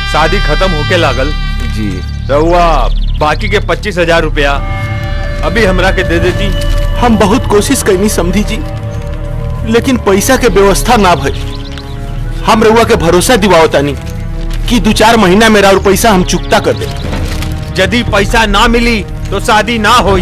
शादी खत्म होके लागल जी रहुआ बाकी के पच्चीस हजार रुपया अभी हमरा के दे देती हम बहुत कोशिश कैनी समझी जी लेकिन पैसा के व्यवस्था ना भई हम रउआ के भरोसा दिवावतानी कि दो चार महीना मेरा और पैसा हम चुकता कर दे यदि पैसा ना मिली तो शादी ना होई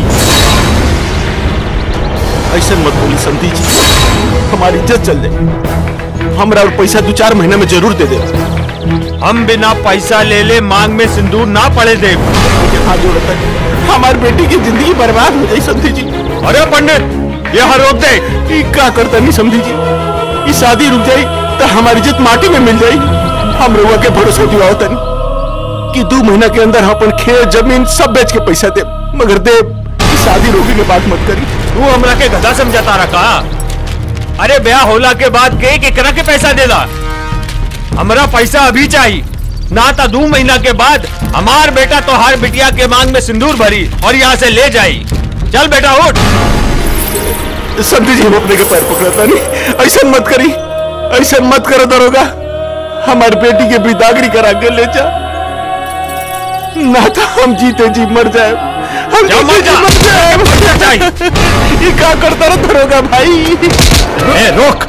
ऐसा मत बोली समझी जी हमारी इज्जत चल जाए हमरा और पैसा दो चार महीना में जरूर दे दे हम बिना पैसा ले ले मांग में सिंदूर ना पड़े दे हाथ जोड़ता है हमारी बेटी की जिंदगी बर्बाद हो जाए समझी जी अरे पंडित ये हर रोक दे ई का करता नहीं समझी जी ये शादी रुक जाई तो हमारी इज्जत माटी में मिल जाई हम रउआ के भरोसा दिवावता नहीं कि दो महीना के अंदर हम अपन खेत जमीन सब बेच के पैसा दे मगर दे ई शादी रोकी के बात मत करी तू हमरा के गधा समझाता रखा अरे ब्याह होला के बाद के केकरा के पैसा देला हमरा पैसा अभी चाहिए ना तो दो महीना के बाद हमार बेटा तो हर बिटिया के मांग में सिंदूर भरी और यहाँ से ले जाई चल बेटा उठ समझी जी हम अपने के पैर पकड़ता नहीं ऐसा मत करी ऐसा मत करो दरोगा हमारी बेटी के बिदागरी करा के ले जा ना तो हम जीते जी मर जाए हम जा, जीते मर जी जा। मर जाए ये क्या करता रहा दरोगा भाई ए, रोक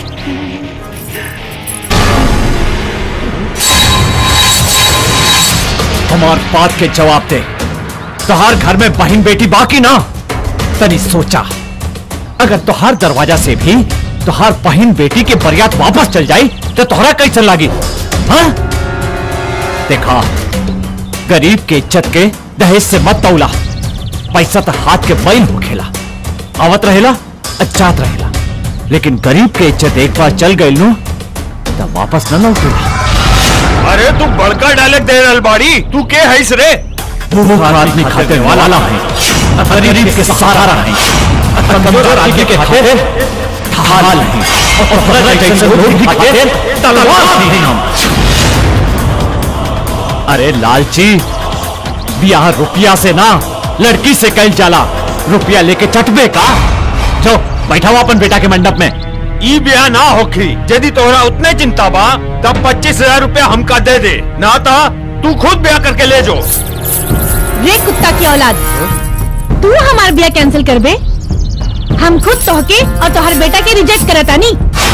हमार बात के जवाब दे तोहार घर में बहन बेटी बाकी ना तनी सोचा अगर तोहार दरवाजा से भी तोहार बहन बेटी के बरियात वापस चल जाई तो तोहरा कैसन लागी हाँ देखा गरीब के इज्जत के दहेज से मत तौला पैसा तो हाथ के बैल हो खेला आवत रहेला अचात रहेला लेकिन गरीब के इज्जत एक बार चल गई नु तो वापस न लौटेला अरे तू बड़का डायलॉग दे रहल बाड़ी तू के हैस रे भूख आदमी खाते वाला है गरीब के सहारा है कमजोर आदमी के खाते ढाल है और हर जैसे लोग भी खाते तलवार नहीं हम अरे लालची ब्याह रुपया से ना लड़की से कैल जाला रुपया लेके चटबे का जो बैठा हुआ अपन बेटा के मंडप में ई ब्याह ना होखी यदि तोहरा उतने चिंता बा तब पच्चीस हजार रूपया हमका दे दे ना तो तू खुद ब्याह करके ले जो रे कुत्ता की औलाद तू हमार ब्याह कैंसिल कर बे हम खुद तोहके और तोहर बेटा के रिजेक्ट करतानी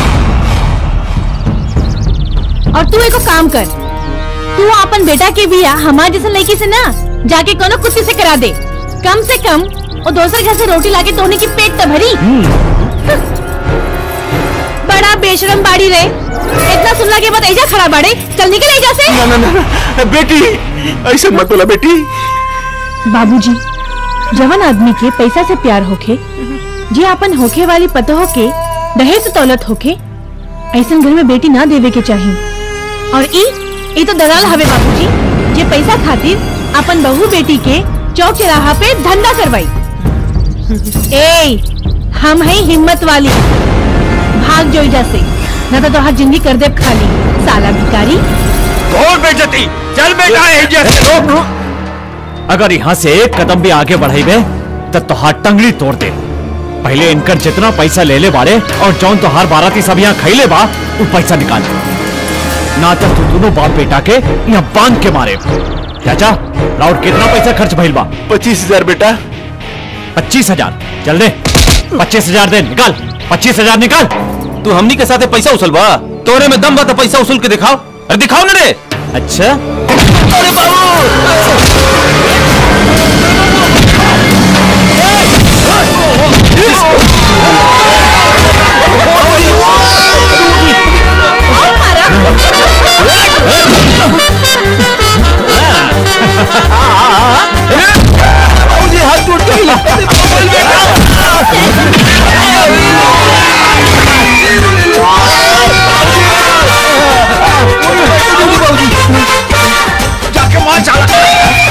और तू एको काम कर तू अपन बेटा के बियाह हमार जैसे लड़की से ना जाके कोनो कुत्ती से करा दे कम से कम और दूसरे घर से रोटी लाके तोहने की पेट तो भरी बड़ा बेशरम बाड़ी रे इतना सुनला के बाद ऐजा खड़ा बाड़े चल निकल ऐजा से ना ना ना ना, बेटी ऐसा मत बोला बेटी बाबूजी जवन आदमी के पैसा से प्यार होखे जे अपन होखे वाली पतोह के दहेज से दौलत होखे ऐसन घर में बेटी ना देवे के चाहिए और ई ई तो दलाल हवे बाबूजी जे पैसा खातिर अपन बहू बेटी के चौक चौराहा पे धंधा करवाई ए हम है हिम्मत वाली भाग जो इजा से न तो तोहार जिंदगी कर दे खाली साला भिकारी और बेचती चल बेटा एहिजा से रोक अगर यहाँ से एक कदम भी आगे बढ़ेबे तो तोहार टंगड़ी तोड़ दे पहले इनकर जितना पैसा ले ले बारे और जौन तोहार बाराती सब यहाँ खैले बा वो पैसा निकाल ना तो तू दोनों बाप बेटा के यहाँ बांध के मारे चाचा राउट कितना पैसा खर्च भइल बा पच्चीस हजार बेटा पच्चीस हजार चल दे पच्चीस हजार दे निकाल पच्चीस हजार निकाल तू हमनी के साथे पैसा उसल बा तोरे में दम बा तो पैसा उसूल के दिखाओ अरे दिखाओ ना रे अच्छा अरे बाबू हाथ टूट गई जाके मार चला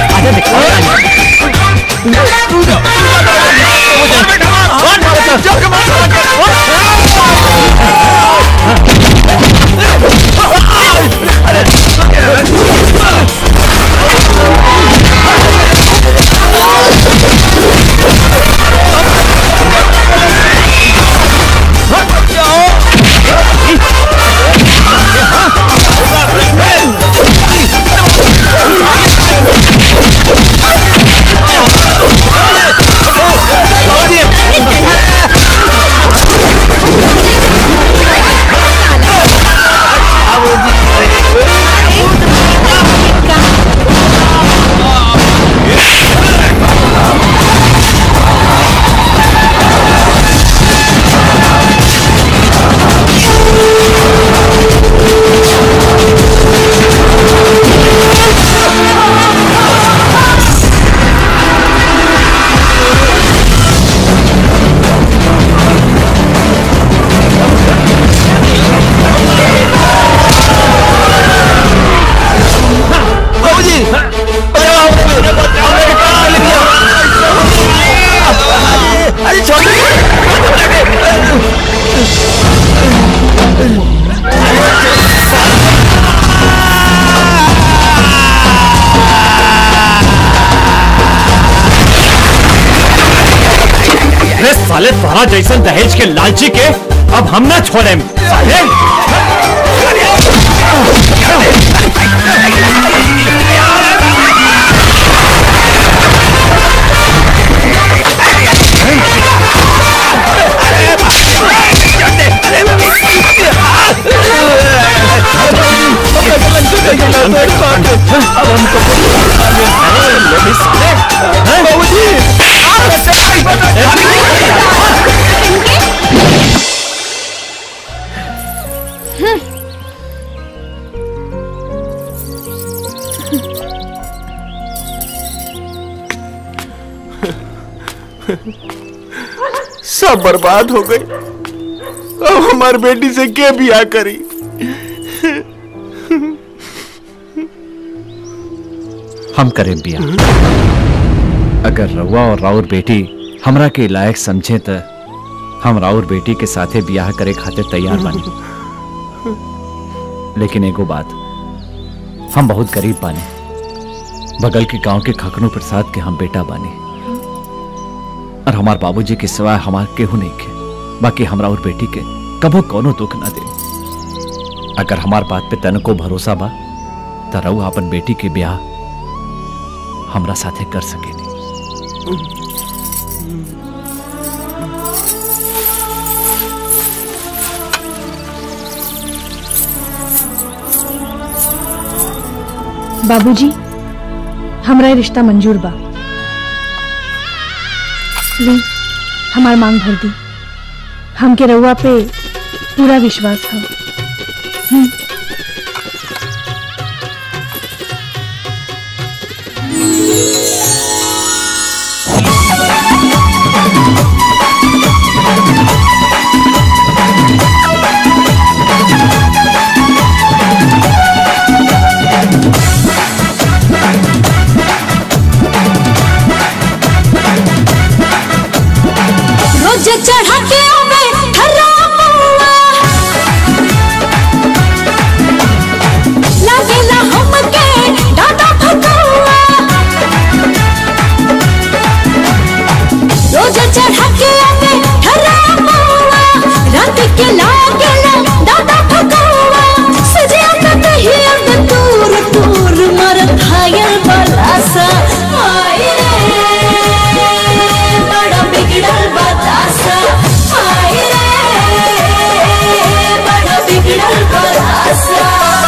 साले तोरा जैसन दहेज के लालची के अब हम ना छोड़े साले सब बर्बाद हो गई अब हमार बेटी से के बियाह करी हम करें बिया अगर रउआ और राउर बेटी हमरा के लायक समझे तो हम राउर बेटी के साथे बियाह करे खातिर तैयार बानी लेकिन एगो बात हम बहुत गरीब बानी बगल के गांव के खकनू प्रसाद के हम बेटा बानी और हमार बाबूजी के सिवाय हमार केहू नहीं के बाकी हमरा और बेटी के कबो कोनो दुख ना दे अगर हमार बात पे तनको भरोसा बा त रउआ अपन बेटी के ब्याह हमरा साथे कर सकेनी बाबूजी हमरा ये रिश्ता मंजूर बा ली हमार मांग भर दी हमके रउआ पे पूरा विश्वास है रोज चढ़ा के आवे हरा मौआ लागेला हमके डाटा फकौआ रोज चढ़ा के आवे हरा मौआ रात के लागेला डाटा फकौआ सजिया पे कहिया में दूर दूर मर घायल बलासा आए रे बड़ा बिगड़ल बतासा आए रे बड़ा बिगड़ल बतासा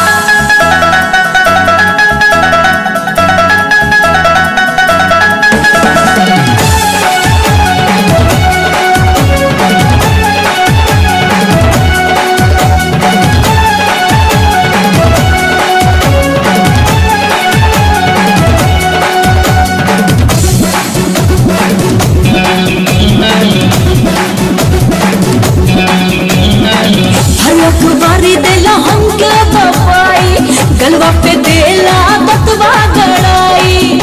हलक बारी देला हमके बपाई गलवा पे देला बतवा गड़ाई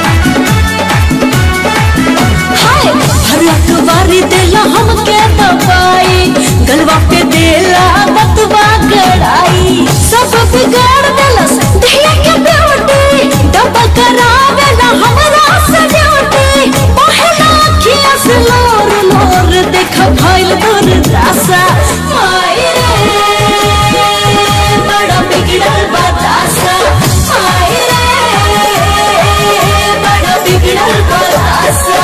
हाय हलक बारी देला हमके बपाई गलवा पे देला बतवा गड़ाई सब बिगाड़ देलस दहिया के ब्यूटी डबल करावेला हमरा से ड्यूटी पहला अखिया से लोर लोर देख भइल दूर रासा आए रे बड़ा बिगड़ल बतासा आए रे बड़ा बिगड़ल बतासा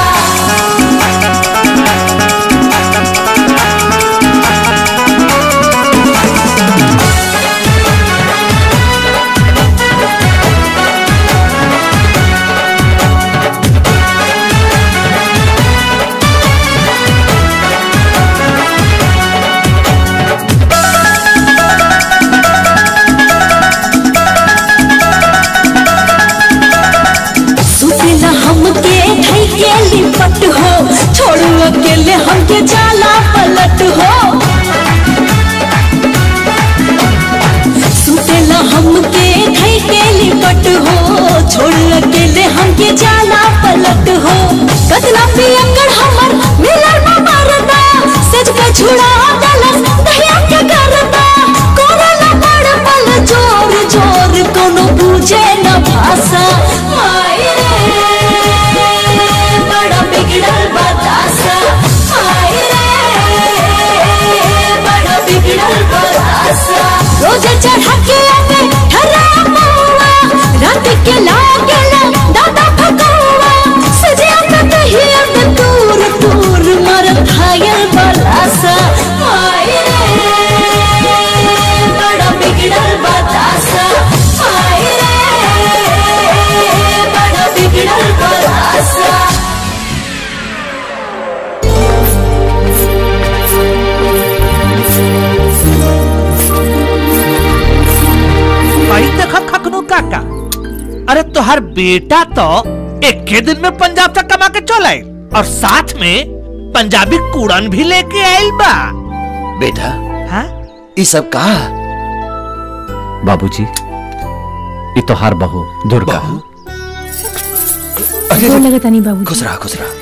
सुतेला हमके धई के लिपट हो छोड़ू अकेले हमके जाला पलट हो सुतेला हमके धई के लिपट हो छोड़ू अकेले हमके जाला पलट हो कतना पियकर हमर मिलर मरदा सज पे छुड़ा दलस दहिया के करदा कोरोना बड़ पल जोर जोर कोनो बूझे न भाषा आए रे बड़ा बिगड़ल बतासा आए तोहर बेटा तो एक के दिन में पंजाब से कमा के चल आए और साथ में पंजाबी कूड़न भी लेके आयल बा बेटा हाँ? ये सब कहा बाबूजी ये तोहार बहू दुर्गा अरे गोर लगता नहीं बाबू खुश रहा खुश रहा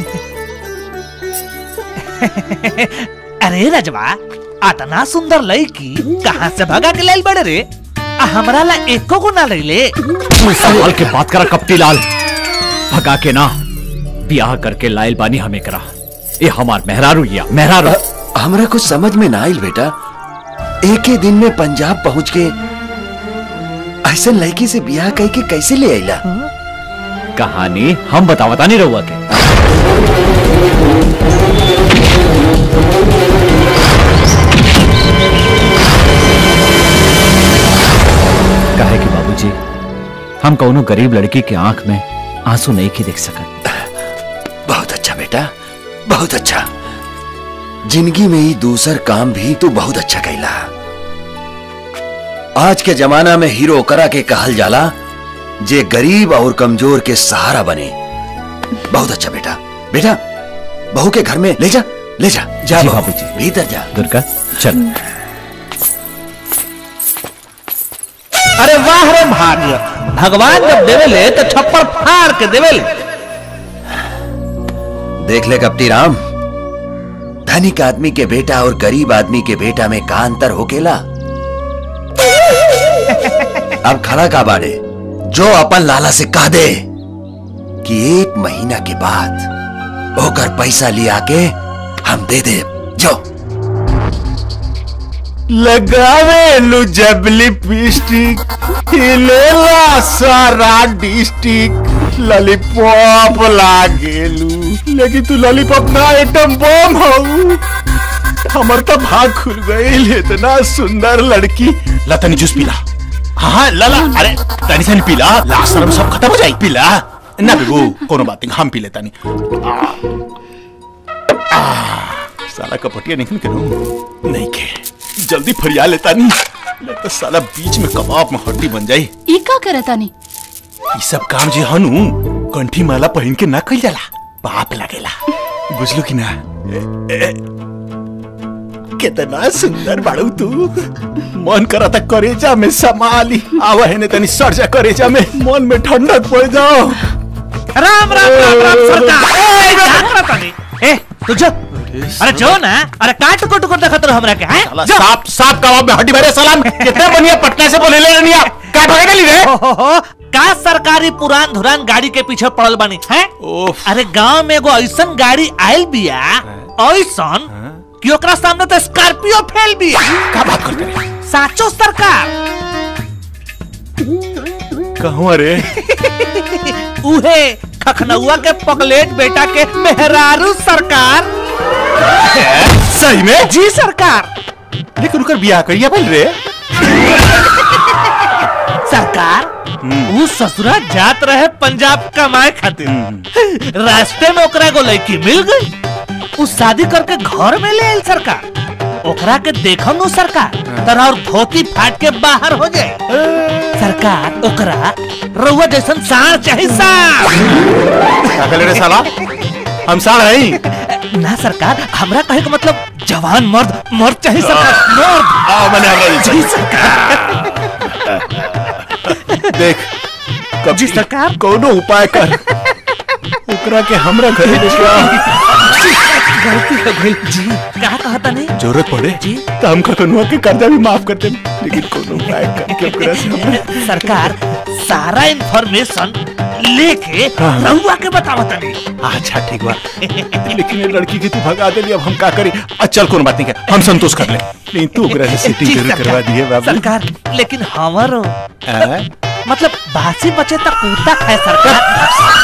अरे रजवा अतना सुंदर लड़की कहाँ से भगा के लाइल बड़े रे आ हमरा ला एको को ना ले तू सवाल के बात करा कपटी लाल भगा के ना ब्याह करके लाइल बानी हमें करा ये हमार मेहरारू या मेहरारू हमरा कुछ समझ में ना आइल बेटा एक ही दिन में पंजाब पहुंच के ऐसा लड़की से ब्याह कह के कैसे ले आइला कहानी हम बतावता नहीं रहुआ के कहे कि बाबूजी हम कौनो गरीब लड़की के आंख में आंसू नहीं की देख सकत बहुत अच्छा बेटा बहुत अच्छा जिंदगी में ही दूसर काम भी तू बहुत अच्छा कैला आज के जमाना में हीरो करा के कहल जाला जे गरीब और कमजोर के सहारा बने बहुत अच्छा बेटा बेटा बहू के घर में ले जा ले जा जा जी बहू, बाबूजी। भीतर जा दुर्गा चल अरे वाह रे भाग्य भगवान जब देवेले तो छप्पर फाड़ के देवेले देख ले कपटी राम धनिक आदमी के बेटा और गरीब आदमी के बेटा में का अंतर होकेला अब खड़ा का बाड़े जो अपन लाला से कह दे कि एक महीना के बाद होकर पैसा लिया के हम दे दे जो लगावे लू जब लिपस्टिक हिलेला सारा डिस्ट्रिक्ट लॉलीपॉप लागेलू लेकिन तू लॉलीपॉप ना आइटम बम हऊ हमर तो भाग खुल गई इतना सुंदर लड़की ला तनी जूस पीला हाँ हाँ ला ला अरे तनी सन पीला लास्ट शर्म सब खत्म हो जाई पीला ना बेगू कोनो बात नहीं हम पी लेता नहीं आ, आ, साला कपटिया निकल के रो नहीं के जल्दी फरिया लेता नहीं नहीं तो साला बीच में कबाब में हड्डी बन जाई ई का करतानी ये सब काम जे हनु कंठी माला पहन के ना कइल जाला पाप लगेला बुझलू कि ना ए, ए, कितना सुंदर बाड़ू तू मन करा था करेजा में समाली आवा है ने तनी सर जा करेजा में मन में ठंडक पड़ जाओ राम राम राम राम सरकार ए, क्या करत तानी? ए तू जो अरे जो ना अरे काट को टुकुर देखत रहो हमरा के हैं साला साफ साफ कबाब में हड्डी भरे सलाम कितने बढ़िया पटना से बोले ले रनिया का भागे गली रे हो, हो, हो, का सरकारी पुरान धुरान गाड़ी के पीछे पड़ल बनी हैं ओफ अरे गांव में एगो ऐसन गाड़ी आयल बिया ऐसन कि ओकरा सामने तो स्कॉर्पियो फेल बिया का बात करते रे साचो सरकार कहूं रे उहे खखनउआ के पगलेट बेटा के मेहरारू सरकार सही में जी सरकार लेकिन उनकर बियाह करिया पहले रे सरकार ऊ ससुरा जात रहे पंजाब कमाए खातिर रास्ते में ओकरा एगो लड़की मिल गई उ शादी करके घर में ले आयल सरकार ओकरा के देखम नु सरकार तरह और धोती फाट के बाहर हो जाए सरकार ओकरा रउआ जैसन साढ़ चाहे साढ़ का कहले रे साला हम साड़ हई ना सरकार हमरा कहे के मतलब जवान मर्द मर्द चाहे सरकार मर्द आ मने हमरा जी सरकार देख कब जी सरकार कोनो उपाय कर ओकरा के हमरा घरे लेके आ गलती हो गई जी का कहता नहीं जरूरत पड़े जी। तो हम कनुआ के कर्जा भी माफ कर दे लेकिन कोनो उपाय करके ओकरा से हमरा सरकार सारा इंफॉर्मेशन लेके हाँ। रउआ के बतावत नहीं अच्छा ठीक बा लेकिन ये लड़की के तू भगा देली अब हम का करी अच्छा चल कोनो बात नहीं है हम संतोष कर ले नहीं तू ओकरा से सेटिंग जी, जरूर सरकार। करवा दिए बाबू सरकार लेकिन हमारो हाँ? मतलब बासी बचे तक कूता खाए सरकार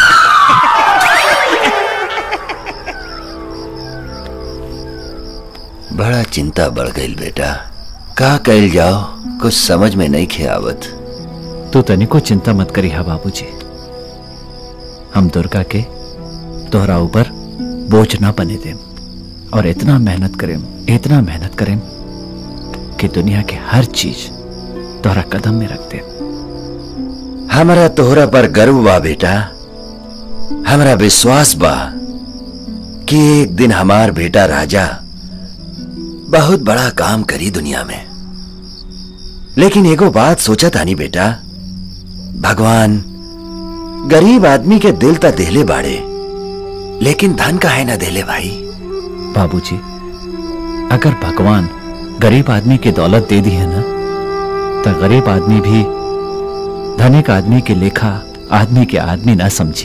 बड़ा चिंता बढ़ गई बेटा का कैल जाओ कुछ समझ में नहीं खे आवत तू तनिको चिंता मत करी हा बाबूजी हम दुर्गा के तोहरा ऊपर बोझ ना बने देम और इतना मेहनत करेम इतना मेहनत करेम कि दुनिया के हर चीज तोहरा कदम में रख दे हमारा तोहरा पर गर्व बा बेटा हमारा विश्वास बा कि एक दिन हमार बेटा राजा बहुत बड़ा काम करी दुनिया में लेकिन एगो बात सोचा तानी बेटा भगवान गरीब आदमी के दिल ता देले बाड़े लेकिन धन का है ना देले भाई बाबूजी अगर भगवान गरीब आदमी की दौलत दे दी है ना तो गरीब आदमी भी धनिक आदमी के लेखा आदमी के आदमी ना समझी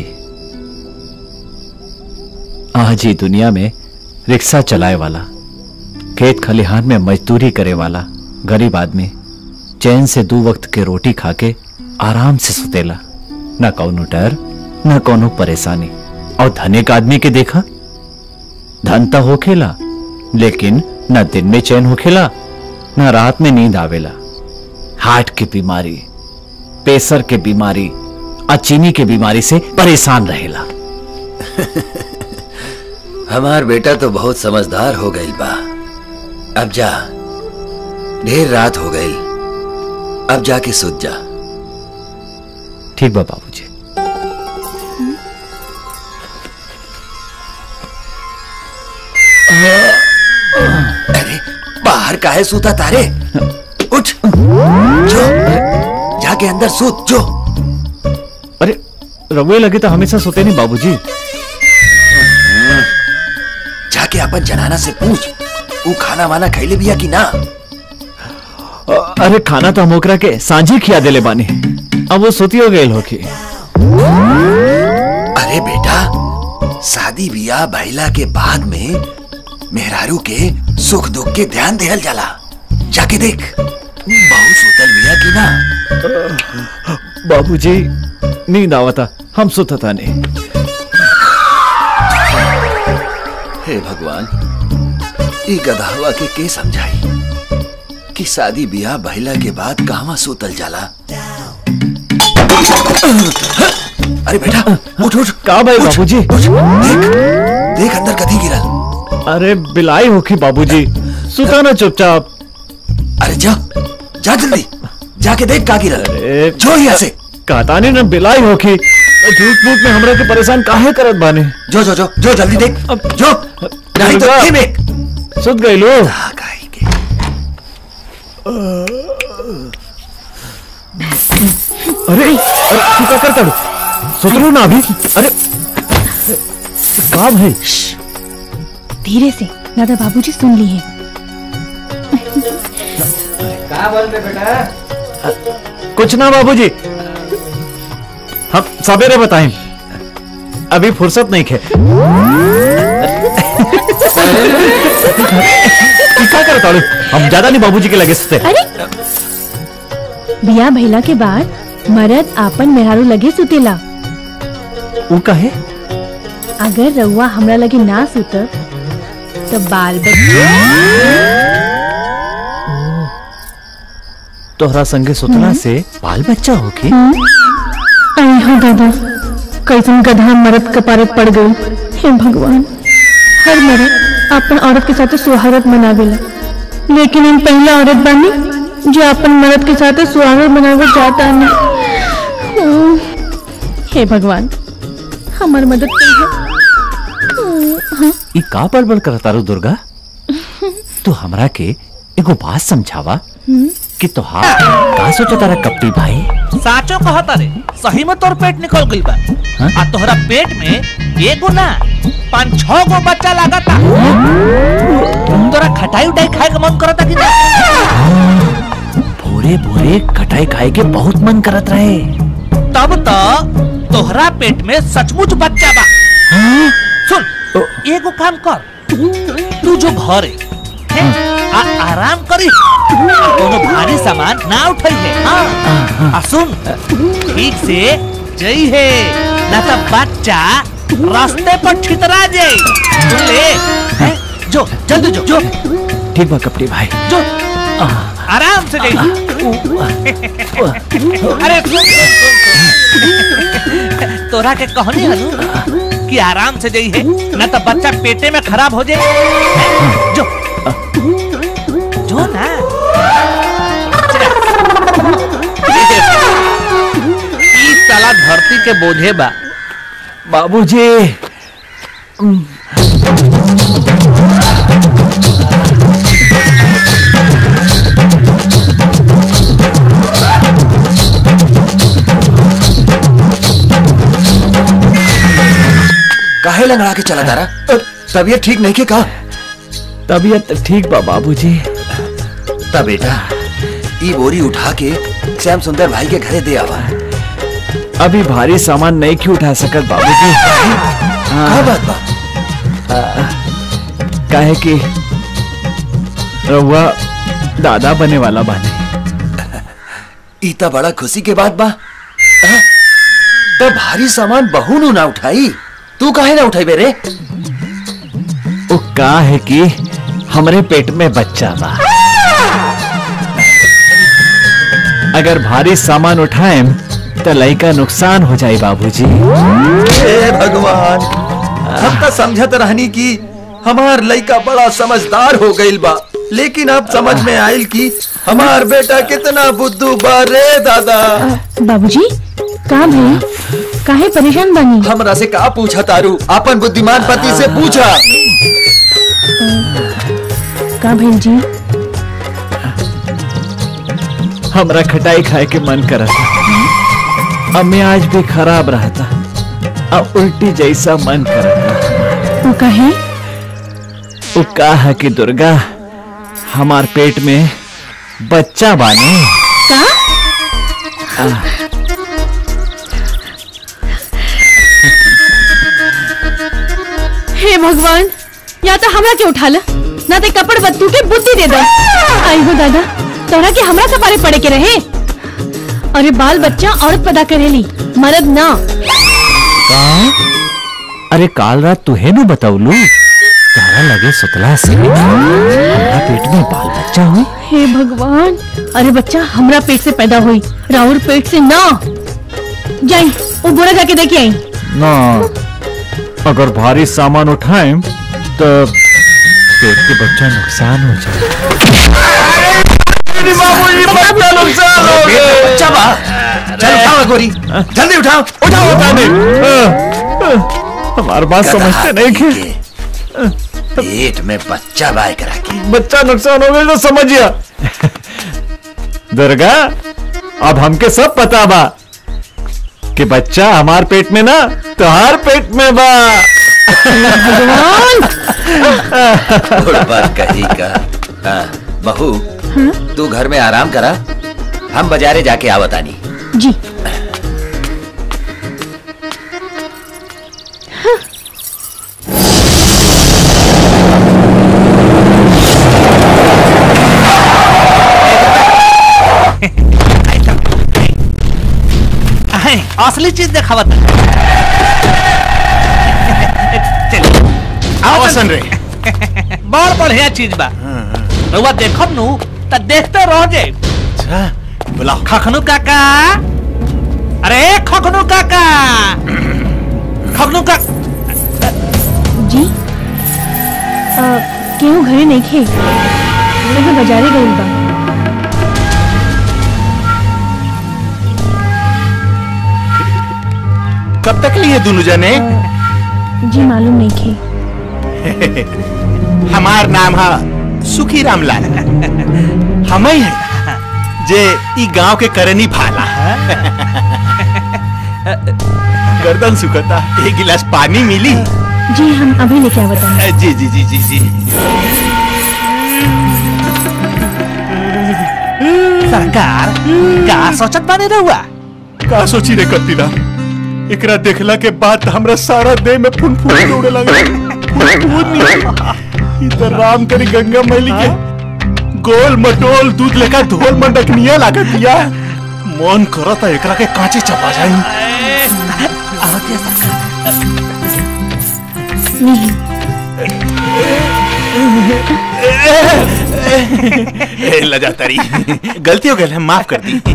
आज ही दुनिया में रिक्शा चलाए वाला खेत खलिहान में मजदूरी करे वाला गरीब आदमी चैन से दो वक्त के रोटी खा के आराम से सुतेला न कौनो डर न कौनो परेशानी और धनिक आदमी के देखा धन तो होखेला लेकिन न दिन में चैन होखेला न रात में नींद आवेला हार्ट की बीमारी प्रेशर के बीमारी और चीनी के बीमारी से परेशान रहेला हमार बेटा तो बहुत समझदार हो गई बा अब जा ढेर रात हो गई अब जाके सुत जा ठीक बा बाबूजी अरे बाहर काहे सूता तारे उठ जो जाके अंदर सूत जो अरे रवे लगे तो हमेशा सोते नहीं बाबूजी जाके अपन जनाना से पूछ वो खाना वाना खैले बिया कि ना अ- अरे खाना तो हम ओकरा के सांझी खिया देले बानी अब वो सोती हो गई होके अरे बेटा शादी बियाह भइला के बाद में मेहरारू के सुख दुख के ध्यान देहल जाला जाके देख बहुत सुतल बिया कि ना बाबूजी नींद आवता हम सोता था नहीं हे भगवान ई गधावा के के समझाई कि शादी बियाह भइला के बाद कहवा सुतल जाला अरे बेटा उठ उठ का भाई उठ, बाबूजी उठ, देख देख अंदर कथी गिरल अरे बिलाई होखी बाबूजी सुता ना चुपचाप अरे जा जा जल्दी जाके देख का गिरल अरे जो यहाँ से कहता नहीं ना बिलाई होखी झूठ मूठ में हमरा के परेशान काहे करत बाने जो जो जो जो जल्दी देख अब- जो नहीं तो दुर्गा। ये देख सुत गई लो आ, गाई के अरे अरे तू क्या करता लो सुत लो ना अभी अरे का भाई धीरे से दादा बाबूजी सुन ली है कुछ ना बाबूजी हम सवेरे बताएं अभी फुर्सत नहीं खे क्या करता लो हम ज्यादा नहीं बाबूजी के लगे सुते अरे बिया भइला के बाद मरद आपन मेहरारू लगे सुतेला वो कहे अगर रउआ हमरा लगे ना सुतब तो बाल बच्चे तोहरा संगे सुतला से बाल बच्चा होगी अरे हाँ दादा कैसन गधा मरद कपारत पड़ गई हे भगवान हर मरद अपन औरत के साथ सुहारत मनावेला लेकिन हम पहला औरत बनी जो अपन मर्द के साथ सुहागत मनावे जाता नहीं हे भगवान हमार मदद करिए ई का बड़बड़ करता रो दुर्गा तू हमरा के एगो बात समझावा कि तोहार का सोचा तारा कपटी भाई साचो कहता रे सही में तोर पेट निकल गई बा हाँ? आ तोहरा पेट में एगो ना पांच छह गो बच्चा लागता तोरा खटाई उटाई खाए का मन करता कि ना भोरे भोरे खटाई खाए के बहुत मन करत रहे तब तो तोहरा पेट में सचमुच बच्चा बा सुन एगो काम कर तू जो घरे हैं, आ आराम करी आ कोनो भारी सामान ना उठाई है हाँ आ सुन ठीक से जई है ना तो बच्चा रास्ते पर छितरा जाए सुन ले हैं? जो जल्दी जो जो ठीक बा कपटी भाई जो आराम से जाइए अरे सुन, सुन, सुन, सुन। तोरा के कहनी हनु कि आराम से जाइए न तो बच्चा पेटे में खराब हो जाए जो जो ना चला। साला धरती के बोझे बा बाबूजी काहे लंगड़ा के चला तारा तबीयत ठीक नहीं के का तबीयत ठीक बा बाबूजी तब बेटा ई बोरी उठा के श्याम सुंदर भाई के घरे दे आवा अभी भारी सामान नहीं क्यों उठा सकत बाबूजी का बात बा काहे कि रउआ दादा बने वाला बानी इतना बड़ा खुशी के बात बा हाँ? तब भारी सामान बहू नु ना उठाई तू काहे ना उठाई बेरे वो का है कि हमरे पेट में बच्चा बा अगर भारी सामान उठाएम तो लइका नुकसान हो जाए बाबूजी हे भगवान हम तो समझत रहनी कि हमार लइका बड़ा समझदार हो गइल बा लेकिन अब समझ में आइल कि हमार बेटा कितना बुद्धू बा रे दादा बाबूजी का भाई काहे परेशान बनी हमरा से का पूछा तारू अपन बुद्धिमान पति से पूछा का भैल जी हमरा खटाई खाए के मन करता अब मैं आज भी खराब रहता अब उल्टी जैसा मन करता वो कहे वो का है कि दुर्गा हमार पेट में बच्चा बाने का हे भगवान या तो हमरा के उठा ला ना ते कपड़ बत्तू के बुद्धि दे दो आई हो दादा तोरा के हमरा सपारे पड़े के रहे अरे बाल बच्चा औरत पैदा करेली मर्द ना का अरे काल रात तुहे नु बताउलू तारा लगे सुतला से हमरा पेट में बाल बच्चा हुई हे भगवान अरे बच्चा हमरा पेट से पैदा हुई राहुल पेट से ना जाई वो बोरा जाके देखे आई ना अगर भारी सामान उठाएं तो पेट के बच्चा नुकसान हो जाए बच्चा बा चल उठाओ गोरी जल्दी उठाओ उठाओ हमारी बात समझते नहीं कि पेट में बच्चा बाय करा के बच्चा नुकसान हो गया तो समझिया दुर्गा अब हमके सब पता बा कि बच्चा हमार पेट में ना तुहार पेट में बा बात कही का हाँ, बहू तू घर में आराम करा हम बाजारे जाके आवतानी जी अहे, असली चीज देखावत आवासन रे बड़ बढ़िया चीज बा रउआ देखब नु त देखते रह जाए बुलाओ खखनू काका अरे खखनू काका खखनू का जी आ, केहू घरे नहीं खे लेकिन बाजारे गई बा कब तक लिए दोनों जने जी मालूम नहीं खे हमार नाम है सुखी रामलाल हम ही है जे ई गांव के करनी भाला गर्दन सुखता एक गिलास पानी मिली जी हम अभी लेके आवत हनी। जी जी जी जी जी सरकार का सोचत बानी रहुआ का सोची रे कत्तीरा एकरा देखला के बाद त हमरा सारा देह में फुनफुन उड़े लगा फुनफुन ई त राम करी गंगा मैली के गोल मटोल दूध लेकर ढोल मंडकनिया लागत दिया मन करता एकरा के कांचे चपा जाई नहीं ए, लजा तरी गलती हो गई है माफ कर दी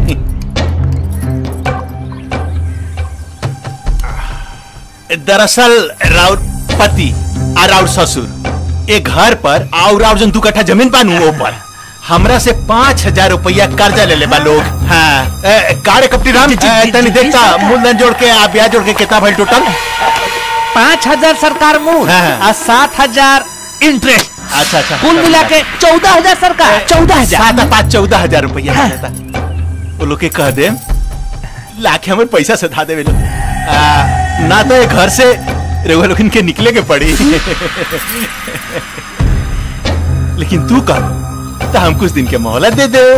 दरअसल राउर पति और राउर ससुर एक घर पर और राउर जन दू कट्ठा जमीन पानू ऊपर हमरा से पाँच हजार रुपया कर्जा ले ले बा लोग हाँ ए, काड़े कपटी राम ए, तनी देखता मूलधन जोड़ के आ ब्याज जोड़ के कितना भइल टोटल पाँच हजार सरकार मूल हाँ। और सात हजार इंटरेस्ट अच्छा अच्छा कुल मिला के चौदह हजार सरकार चौदह हजार सात आ पाँच चौदह हजार रुपया हाँ। मिलता वो लोग के कह दे लाख हमें पैसा से धा देवे लोग आ, ना तो ये घर से रेगुआ लोग इनके निकले के पड़ी लेकिन तू कह तो हम कुछ दिन के मोहलत दे दे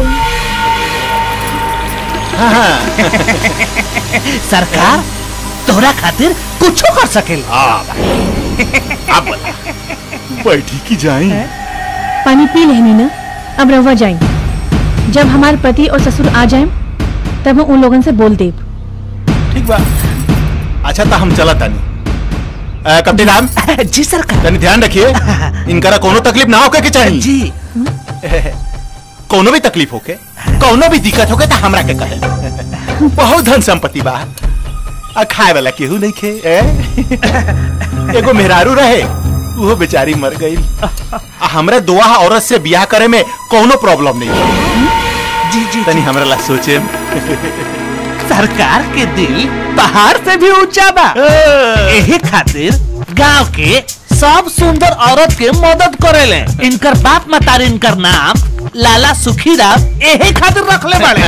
हाँ हाँ सरकार तोरा खातिर कुछो कर सकेला अब बैठी की जाए पानी पी लेनी ना अब रवा जाए जब हमारे पति और ससुर आ जाए तब हम उन लोगन से बोल देब ठीक बा अच्छा तो हम चला तानी अ, कप्तान राम जी सरकार तनी ध्यान रखिए इनकरा कोनो तकलीफ ना होके के चाहिए जी कोनो भी तकलीफ होके कोनो भी दिक्कत होके तो हमरा के कहे बहुत धन संपत्ति बा आ खाए वाला केहू नहीं खे ए? एगो मेहरारू रहे वो बेचारी मर गई आ हमरा दुआ औरत से ब्याह करे में कोनो प्रॉब्लम नहीं जी जी तनी हमरा ला सोचे सरकार के दिल पहाड़ से भी ऊंचा बा यही खातिर गांव के सब सुंदर औरत के मदद करेले इनकर बाप मतारी इनकर नाम लाला सुखीराम यही खातिर रखले बड़े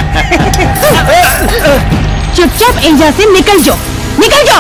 चुपचाप एजा से निकल जाओ निकल जाओ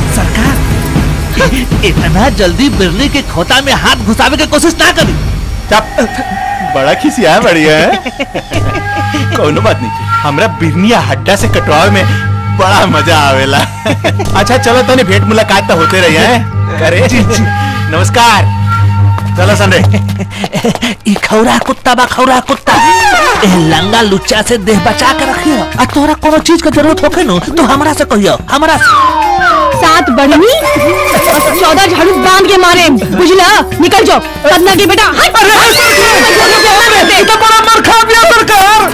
सरकार इतना जल्दी बिरली के खोता में हाथ घुसावे की कोशिश ना करी चप बड़ा खिसिया बढ़िया है कोनो बात नहीं हमरा बिरनिया हड्डा से कटवावे में बड़ा मजा आवेला अच्छा चलो तनी भेंट मुलाकात तो होते रही है करे नमस्कार चलो संडे ई खौरा कुत्ता बा खौरा कुत्ता ए लंगा लुच्चा से देह बचा के रखियो आ तोरा कोनो चीज के जरूरत होखे नु तो हमरा से कहियो हमरा से सात बढ़नी और चौदह झाड़ू बांध के मारे बुझला निकल जाओ पदना के बेटा हट तो बड़ा मार खा दिया सरकार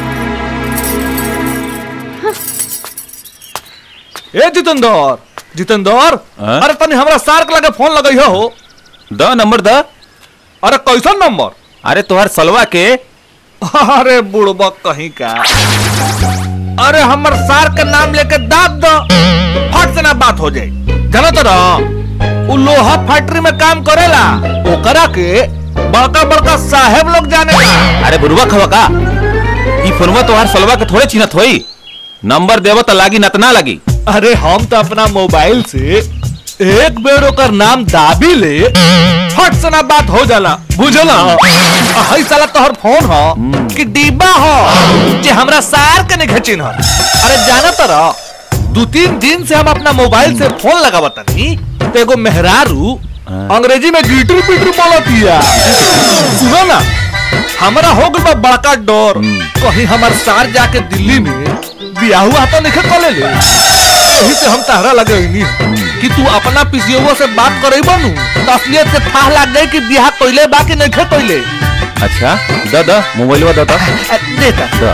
ए जितेंद्र जितेंद्र हाँ? अरे तनी हमरा सार्क लगे फोन लगई हो द नंबर द अरे कैसन नंबर अरे तोहर सलवा के अरे बुड़बक कहीं का अरे हमर सार के नाम लेके दाब दो फट से ना बात हो जाए जाना तो ना उ लोहा फैक्ट्री में काम करेला ओकरा के बड़का बड़का साहेब लोग जाने अरे बुरवा खवा का ई फोनवा तोहर सलवा के थोड़े चिन्हत होई नंबर देव तो लागी न त ना लागी अरे हम तो अपना मोबाइल से एक बेर ओकर नाम दाबी ले फट से ना बात हो जाला बुझला हई साला तोहर फोन हो कि डिब्बा हो जे हमरा सार के नहीं खचिन हो अरे जाना तरा दो तीन दिन से हम अपना मोबाइल से फोन लगावत नहीं तो एगो मेहरारू अंग्रेजी में गिटर पिटर बोलतिया सुनो ना हमरा हो गइल बा बड़का डर कहीं हमर सार जाके दिल्ली में बियाह हुआ तो नहीं कर ले यही से हम तहरा लगे कि तू अपना पिसियोवा से बात करे बनू तो असलियत से था लग गई कि बियाह कोइले बाकी नहीं खे कोइले अच्छा द द मोबाइलवा द द देता द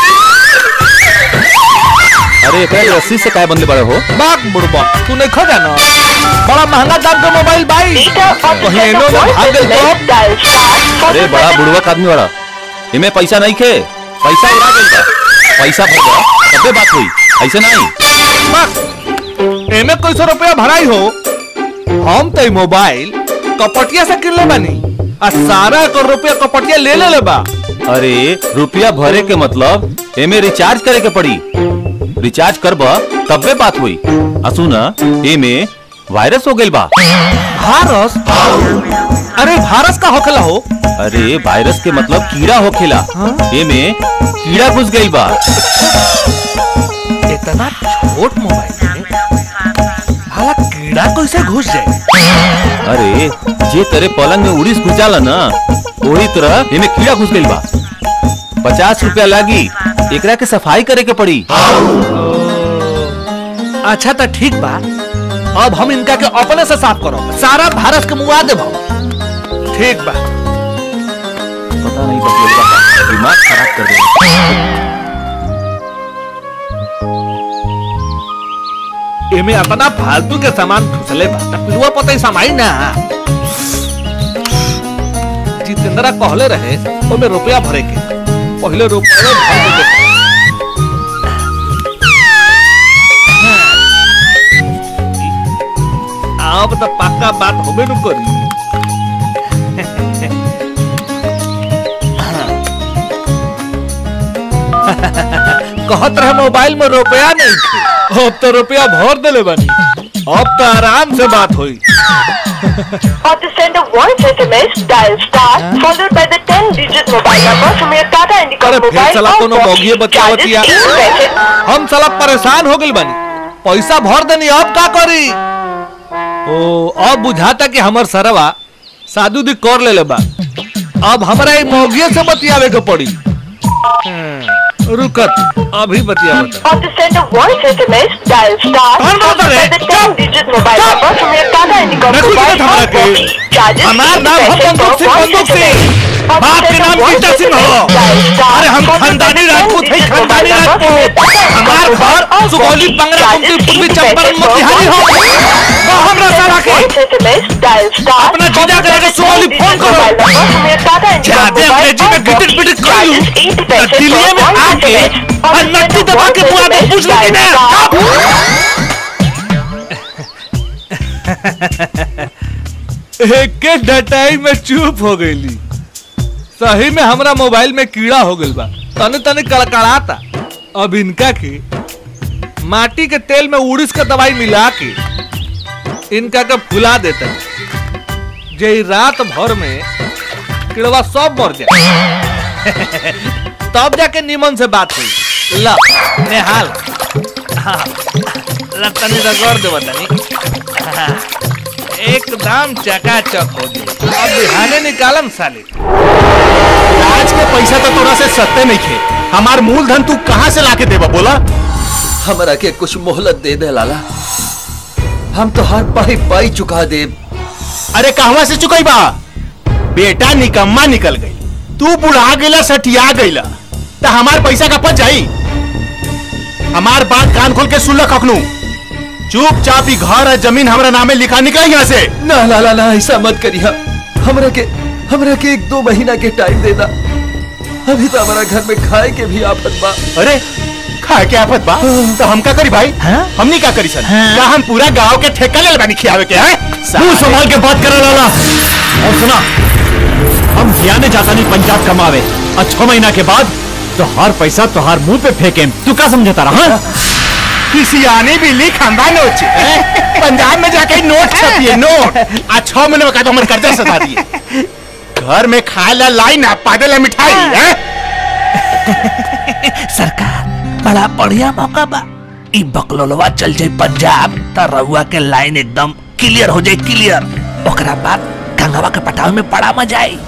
अरे एकरा के रस्सी से काय बंदले बड़े हो बाग बुड़बा तू नहीं खा जाना बड़ा महंगा दाम का मोबाइल भाई कहीं एनो में भाग गइल तो अरे बड़ा बुड़वक आदमी बड़ा इमे पैसा नहीं खे पैसा उड़ा गइल बा पैसा भर जा तबे बात हुई ऐसे नहीं बस एमे कोई सौ रुपया भराई हो हम तो ई मोबाइल कपटिया से किनले बानी आ सारा कर रुपया कपटिया ले ले ले बा अरे रुपया भरे के मतलब एमे रिचार्ज करे के पड़ी रिचार्ज करब तबे बात हुई आ सुना एमे वायरस हो गइल बा भारस अरे भारस का होखेला हो अरे वायरस के मतलब कीड़ा होखेला एमे कीड़ा घुस गइल बा इतना छोट मोबाइल में हाला कीड़ा कैसे घुस जाए अरे जे तेरे पलंग में उड़ीस घुस जाला ना वही तरह एमे कीड़ा घुस गइल बा पचास रुपया लागी एकरा के सफाई करे के पड़ी अच्छा तो ठीक बा अब हम इनका के अपने से साफ करो सारा भारत के मुआ देबो ठीक बा पता नहीं बस लोग का दिमाग खराब कर देगा एमे अपना फालतू के सामान घुसले बा त पिलुआ पता ही समाई ना जितेंद्रा कहले रहे ओमे रुपया भरे के पहले रुपया भर के देखो। अब तो पक्का बात होबे न करी कहत रहे मोबाइल में रुपया नहीं थे अब तो रुपया भर देले बानी अब तो आराम से बात हुई Or to send a voice SMS, dial star followed by the 10-digit mobile number from your Tata Indica अरे फिर mobile साला or कोनो Box. मोगिए बचावत Charges या eight paise. हम साला परेशान हो गइल बानी पैसा भर देनी अब का करी ओ अब बुझाता कि हमर सरवा साधु दी कर लेले बा अब हमरा ई मोगिए से बतियावे के पड़ी हम्म, रुकत अभी बतियावत Or to send a voice SMS, dial star कौन बोलता followed by रे? the 10-digit mobile number from your Tata Indica मैं कुछ mobile नहीं or समझा के। Box. Charges हमार eight नाम है paise बंदूक per सिंह, voice बंदूक सिंह। SMS. Or to बाप के send a नाम voice गीता सिंह SMS, हो। dial star अरे हम followed by खानदानी the राजपूत हैं, 10-digit खानदानी mobile number from your Rajput. Tata Indica हमार mobile घर or Sugauli Box. Bangra Charges Kunti पूर्वी eight Champaran paise per Motihari हो voice कहो हमरा साला के Voice SMS, dial star अपना जीजा के लगे सुगौली फोन करो ज्यादा अंग्रेजी में गिटिर पिटिर कर लूं तो दिल्ली में आके और नट्टी दबा के बुआ को पूछ लेती ना एक के डटाई में चुप हो गईली सही में हमरा मोबाइल में कीड़ा हो गइल बा तने तने कड़कड़ाता अब इनका के माटी के तेल में उड़ीस का दवाई मिला के इनका के फुला देता जे ई रात भर में किड़वा सब मर जाए तब जाके निमन से बात हुई ला नेहाल हाँ, ला तनी रगड़ दे तनी हाँ, एकदम चकाचक हो गई अब बिहाने निकालम साले आज के पैसा तो तोरा से सत्ते नहीं खे हमार मूलधन तू कहाँ से लाके देबा बोला हमरा के कुछ मोहलत दे दे लाला हम तो हर पाई पाई चुका दे अरे कहवा से चुकई बा बेटा निकम्मा निकल गई तू बुढ़ा गईला सटिया गईला तो हमार पैसा का पच जाई हमार बात कान खोल के सुन ल कखनू चुपचाप ही घर और जमीन हमरा नामे लिखा निकल यहाँ से ना लाला ना ऐसा मत करिया हमरा के हमरा के एक दो महीना के टाइम देना अभी तो हमारा घर में खाए के भी आफत बा अरे खाए के आफत बा तो हम का करी भाई हमनी का करी सर क्या हम पूरा गांव के ठेका ले बानी खियावे के हैं मुंह संभाल के बात करे लाला और सुना हम हियाने जाता नहीं पंजाब कमावे और छह महीना के बाद तो हर पैसा तुहार मुंह पे फेंके तू क्या समझता रहा किसी आने भी ली खानदान नोट हैं? पंजाब में जाके नोट छपिए नोट आज छह महीने में का तो हमारे कर्जा सता दिए घर में खाए ला लाई ना पागल है मिठाई हैं? सरकार बड़ा बढ़िया मौका बा ई बकलोलवा चल जाए पंजाब त रउआ के लाइन एकदम क्लियर हो जाए क्लियर ओकरा बाद गंगवा के पटाव में बड़ा मजा आई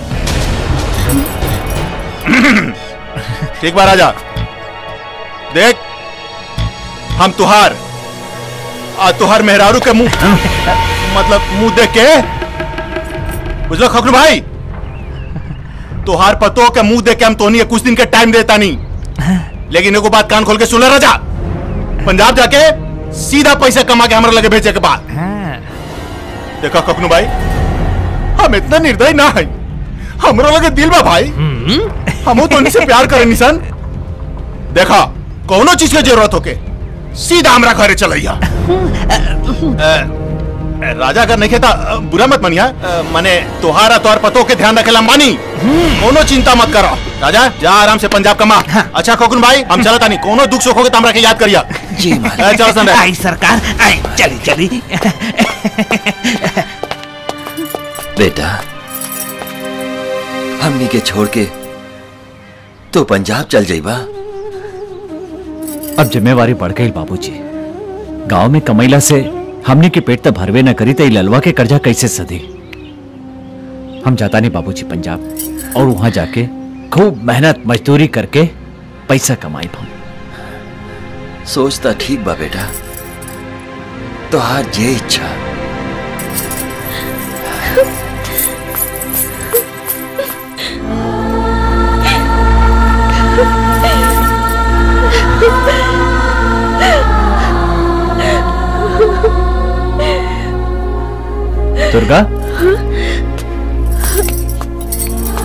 एक बार आजा देख हम तुहार आ तुहार मेहरारू के मुंह मतलब मुंह देख के बुझलो खकरू भाई तुहार पतो के मुंह देख के हम तोनी के कुछ दिन के टाइम देता नहीं लेकिन एगो बात कान खोल के सुन ले राजा पंजाब जाके सीधा पैसा कमा के हमारे लगे भेजे के बाद देखा कखनू भाई हम इतना निर्दयी ना है हमरा लगे दिल बा भाई हमो तो से प्यार करे निशन देखा कोनो चीज के जरूरत होके सीधा हमरा घरे चलैया अ, राजा अगर नहीं खेता अ, बुरा मत मनिया अ, माने तोहारा तोहार पतो के ध्यान रखेला मानी कोनो चिंता मत करो राजा जा आराम से पंजाब कमा अच्छा खोकुन भाई हम चलता नहीं कोनो दुख सुख होगे तो हमरा के याद करिया जी अ, चलो सन आई सरकार आई चली चली बेटा हमनी के छोड़ के तो पंजाब चल जाइबा अब जिम्मेवारी बढ़ गई बाबूजी गांव में कमैला से हमने के पेट तो भरवे न करी तो ई ललवा के कर्जा कैसे सधी हम जाता नहीं बाबूजी पंजाब और वहां जाके खूब मेहनत मजदूरी करके पैसा कमाई हम सोचता ठीक बा बेटा तोहार जे इच्छा दुर्गा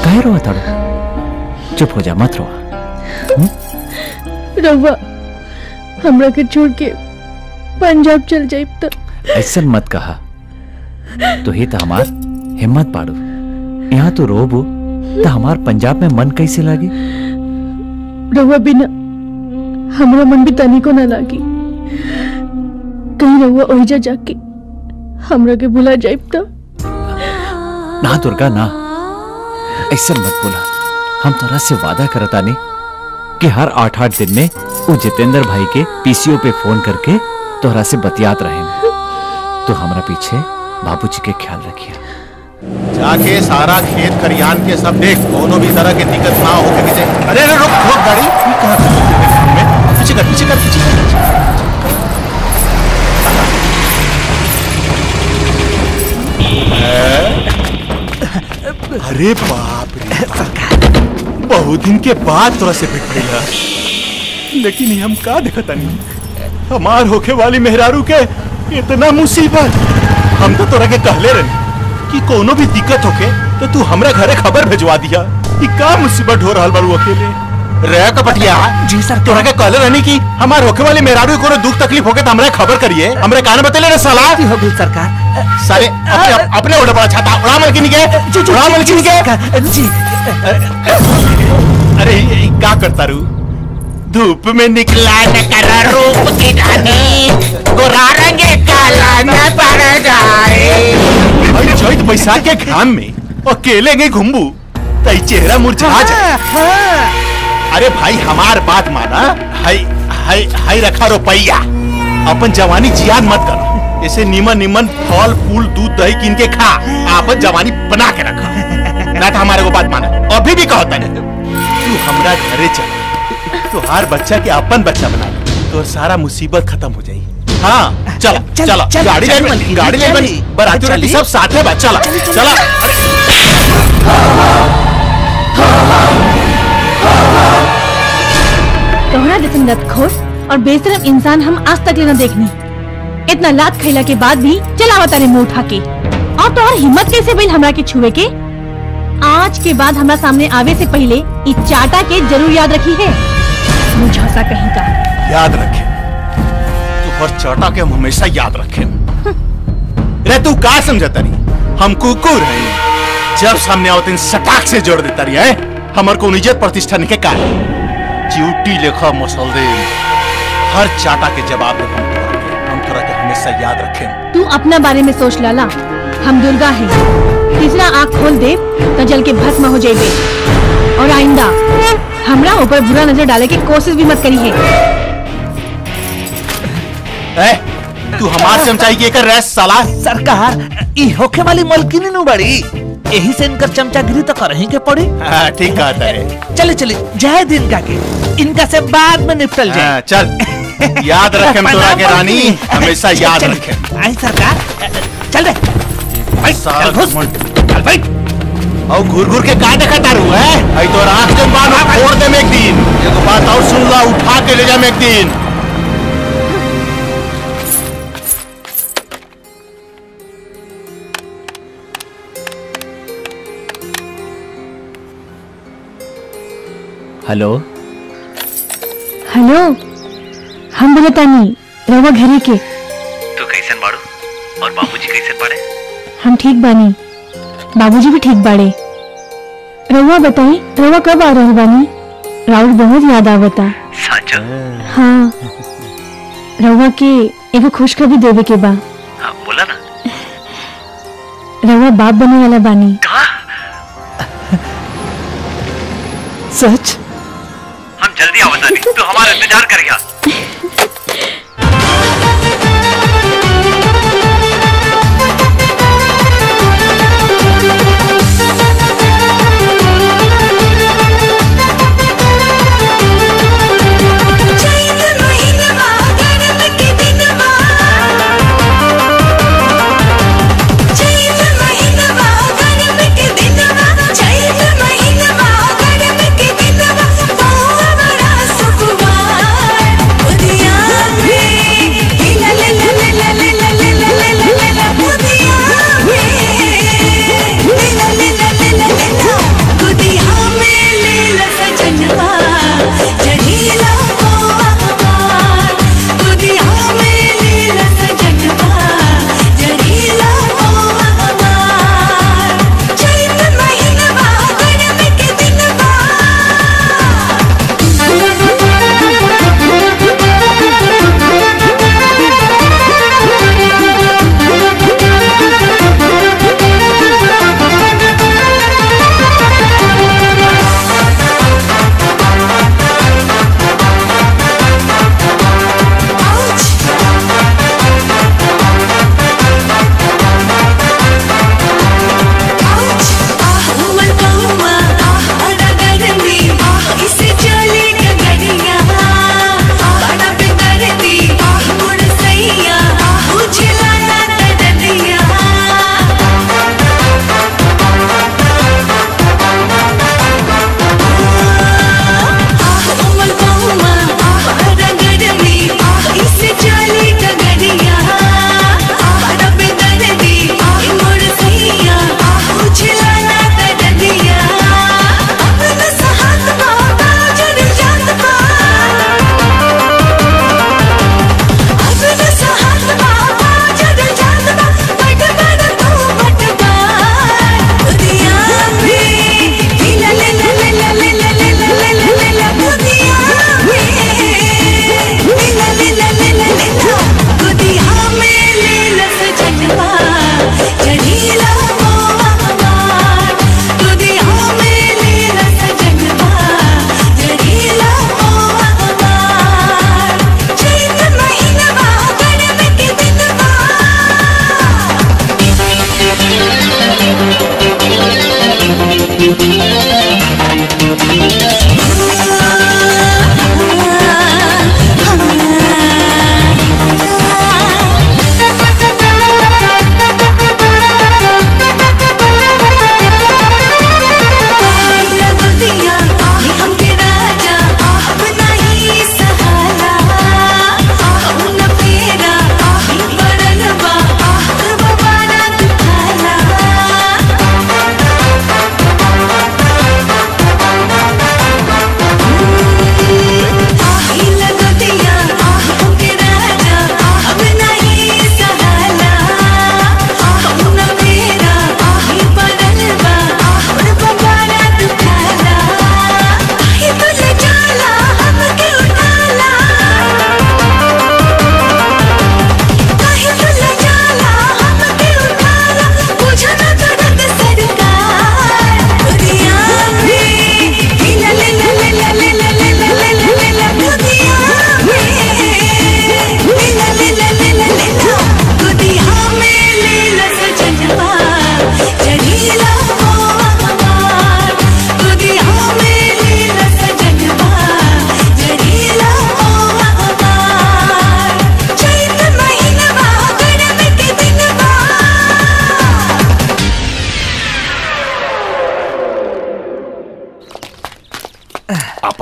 काहे रोआ ताड़ू चुप हो जा मत रोआ रउआ हमरा के छोड़ के पंजाब चल जाए तो ऐसा मत कहा तो ही तो हमार हिम्मत पाड़ू यहाँ तो रोबू तो हमार पंजाब में मन कैसे लागे रउआ बिना हमरा मन भी तनी को ना लागी कहीं रउआ ओहिजा जाके हमरा के भुला जाए तो ना दुर्गा ना ऐसा मत बोला हम तोरा से वादा करतानी कि हर आठ आठ दिन में वो जितेंद्र भाई के पीसीओ पे फोन करके तोहरा से बतियात रहे तो हमरा पीछे बाबूजी के ख्याल रखिए जाके सारा खेत खरियान के सब देख कोनो भी तरह की दिक्कत ना हो के अरे अरे रुक रुक गाड़ी ये कहाँ से चल रही है में? पीछे कर पीछे कर पीछे कर अरे बाप रे बाप। बहुत दिन के बाद तोरा से भेट भइला लेकिन ये हम का देखता नहीं हमार होखे वाली मेहरारू के इतना मुसीबत हम तो तोरा के कहले रही कि कोनो भी दिक्कत होके तो तू हमरा घरे खबर भेजवा दिया कि का मुसीबत हो रहल बारू अकेले रे कपटिया जी सर तोरा के कहले रहनी कि हमार होके वाली मेहरारू के कोनो दुख तकलीफ होके तो हमरा खबर करिए हमरे कान बतेले रे साला हो गई सरकार सारे अपने अपने उड़ा बड़ा छाता उड़ा मलकिनी के उड़ा मलकिनी के जी अरे ये- ये का करता रू धूप में निकला न कर रूप की रानी गोरा रंग काला न पड़ जाए अरे चैत बैसाख के घाम में अकेले गए घुम्बू तई चेहरा मुरझा जाए अरे भाई हमार बात माना हाय हाय हाय रखा रुपैया अपन जवानी जियान मत कर ऐसे निमन निमन फल फूल दूध दही किन के खा आपन जवानी बना के रखा ना तो हमारे को बात माना अभी भी कहता नहीं तू हमरा घरे चल तुहार बच्चा के अपन बच्चा बना ले तो सारा मुसीबत खत्म हो जाई हाँ चल चल, चल चल, गाड़ी चल, ले मलकिनी, गाड़ी ले चल। बनी बराती चली। उराती सब साथ है बा चला चला अरे तोहरा जैसन लतखोर और बेशरम इंसान हम आज तक लेना देखनी इतना लात खैला के बाद भी चलावा तारे मुंह उठा के और तोहर हिम्मत कैसे भइल हमरा के छुए के आज के बाद हमरा सामने आवे से पहले इ चाटा के जरूर याद रखी है मुझौसा कहीं का याद रखे तू हर चाटा के हम हमेशा याद रखे रे तू का समझता रही हम कुकुर हैं जब सामने आओ तीन सटाक से जोड़ देता रही है हमार को इज्जत प्रतिष्ठा के का ड्यूटी लेखा मसल दे हर चाटा के जवाब दे हम तोरा के हम तोरा के हमेशा याद रखे तू अपना बारे में सोच लाला हम दुर्गा हैं तीसरा आँख खोल दे तो जल के भस्म हो जाएगी और आइंदा हमरा ऊपर बुरा नजर डाले की कोशिश भी मत करी है ए, तू हमार चमचाई के कर रह साला सरकार ई होखे वाली मलकिनी नु बड़ी यही से इनकर चमचागिरी तो करही के पड़ी हाँ, ठीक कहता है चले चले जय दिन का के इनका से बाद में निपटल जाए हाँ, चल याद रखे तोरा के रानी हमेशा याद चल, रखे आई सरकार चल रे भाई चल घुस चल भाई और घूर घूर के का देखा तारू है आई तो आंख के बाल फोड़ दे में एक दिन एगो बात और सुन ला उठा के ले जा में एक दिन हेलो हेलो हम बोलतानी रवा घरे के तू कैसन बाड़ू और बाबूजी कैसे पड़े हम ठीक बानी बाबूजी भी ठीक बाड़े रवा बताई रवा कब आ रहे बानी राउत बहुत याद आवता साचो हाँ रवा के एगो खुशखबरी देवे के बा हाँ बोला ना रवा बाप बने वाला बानी सच हम जल्दी आवता नहीं तू हमारा इंतजार कर गया चैत महीनवा गरम के दिनवा चैत महीनवा गरम के दिनवा चैत महीनवा गरम के दिनवा ओ बड़ा सुकुमार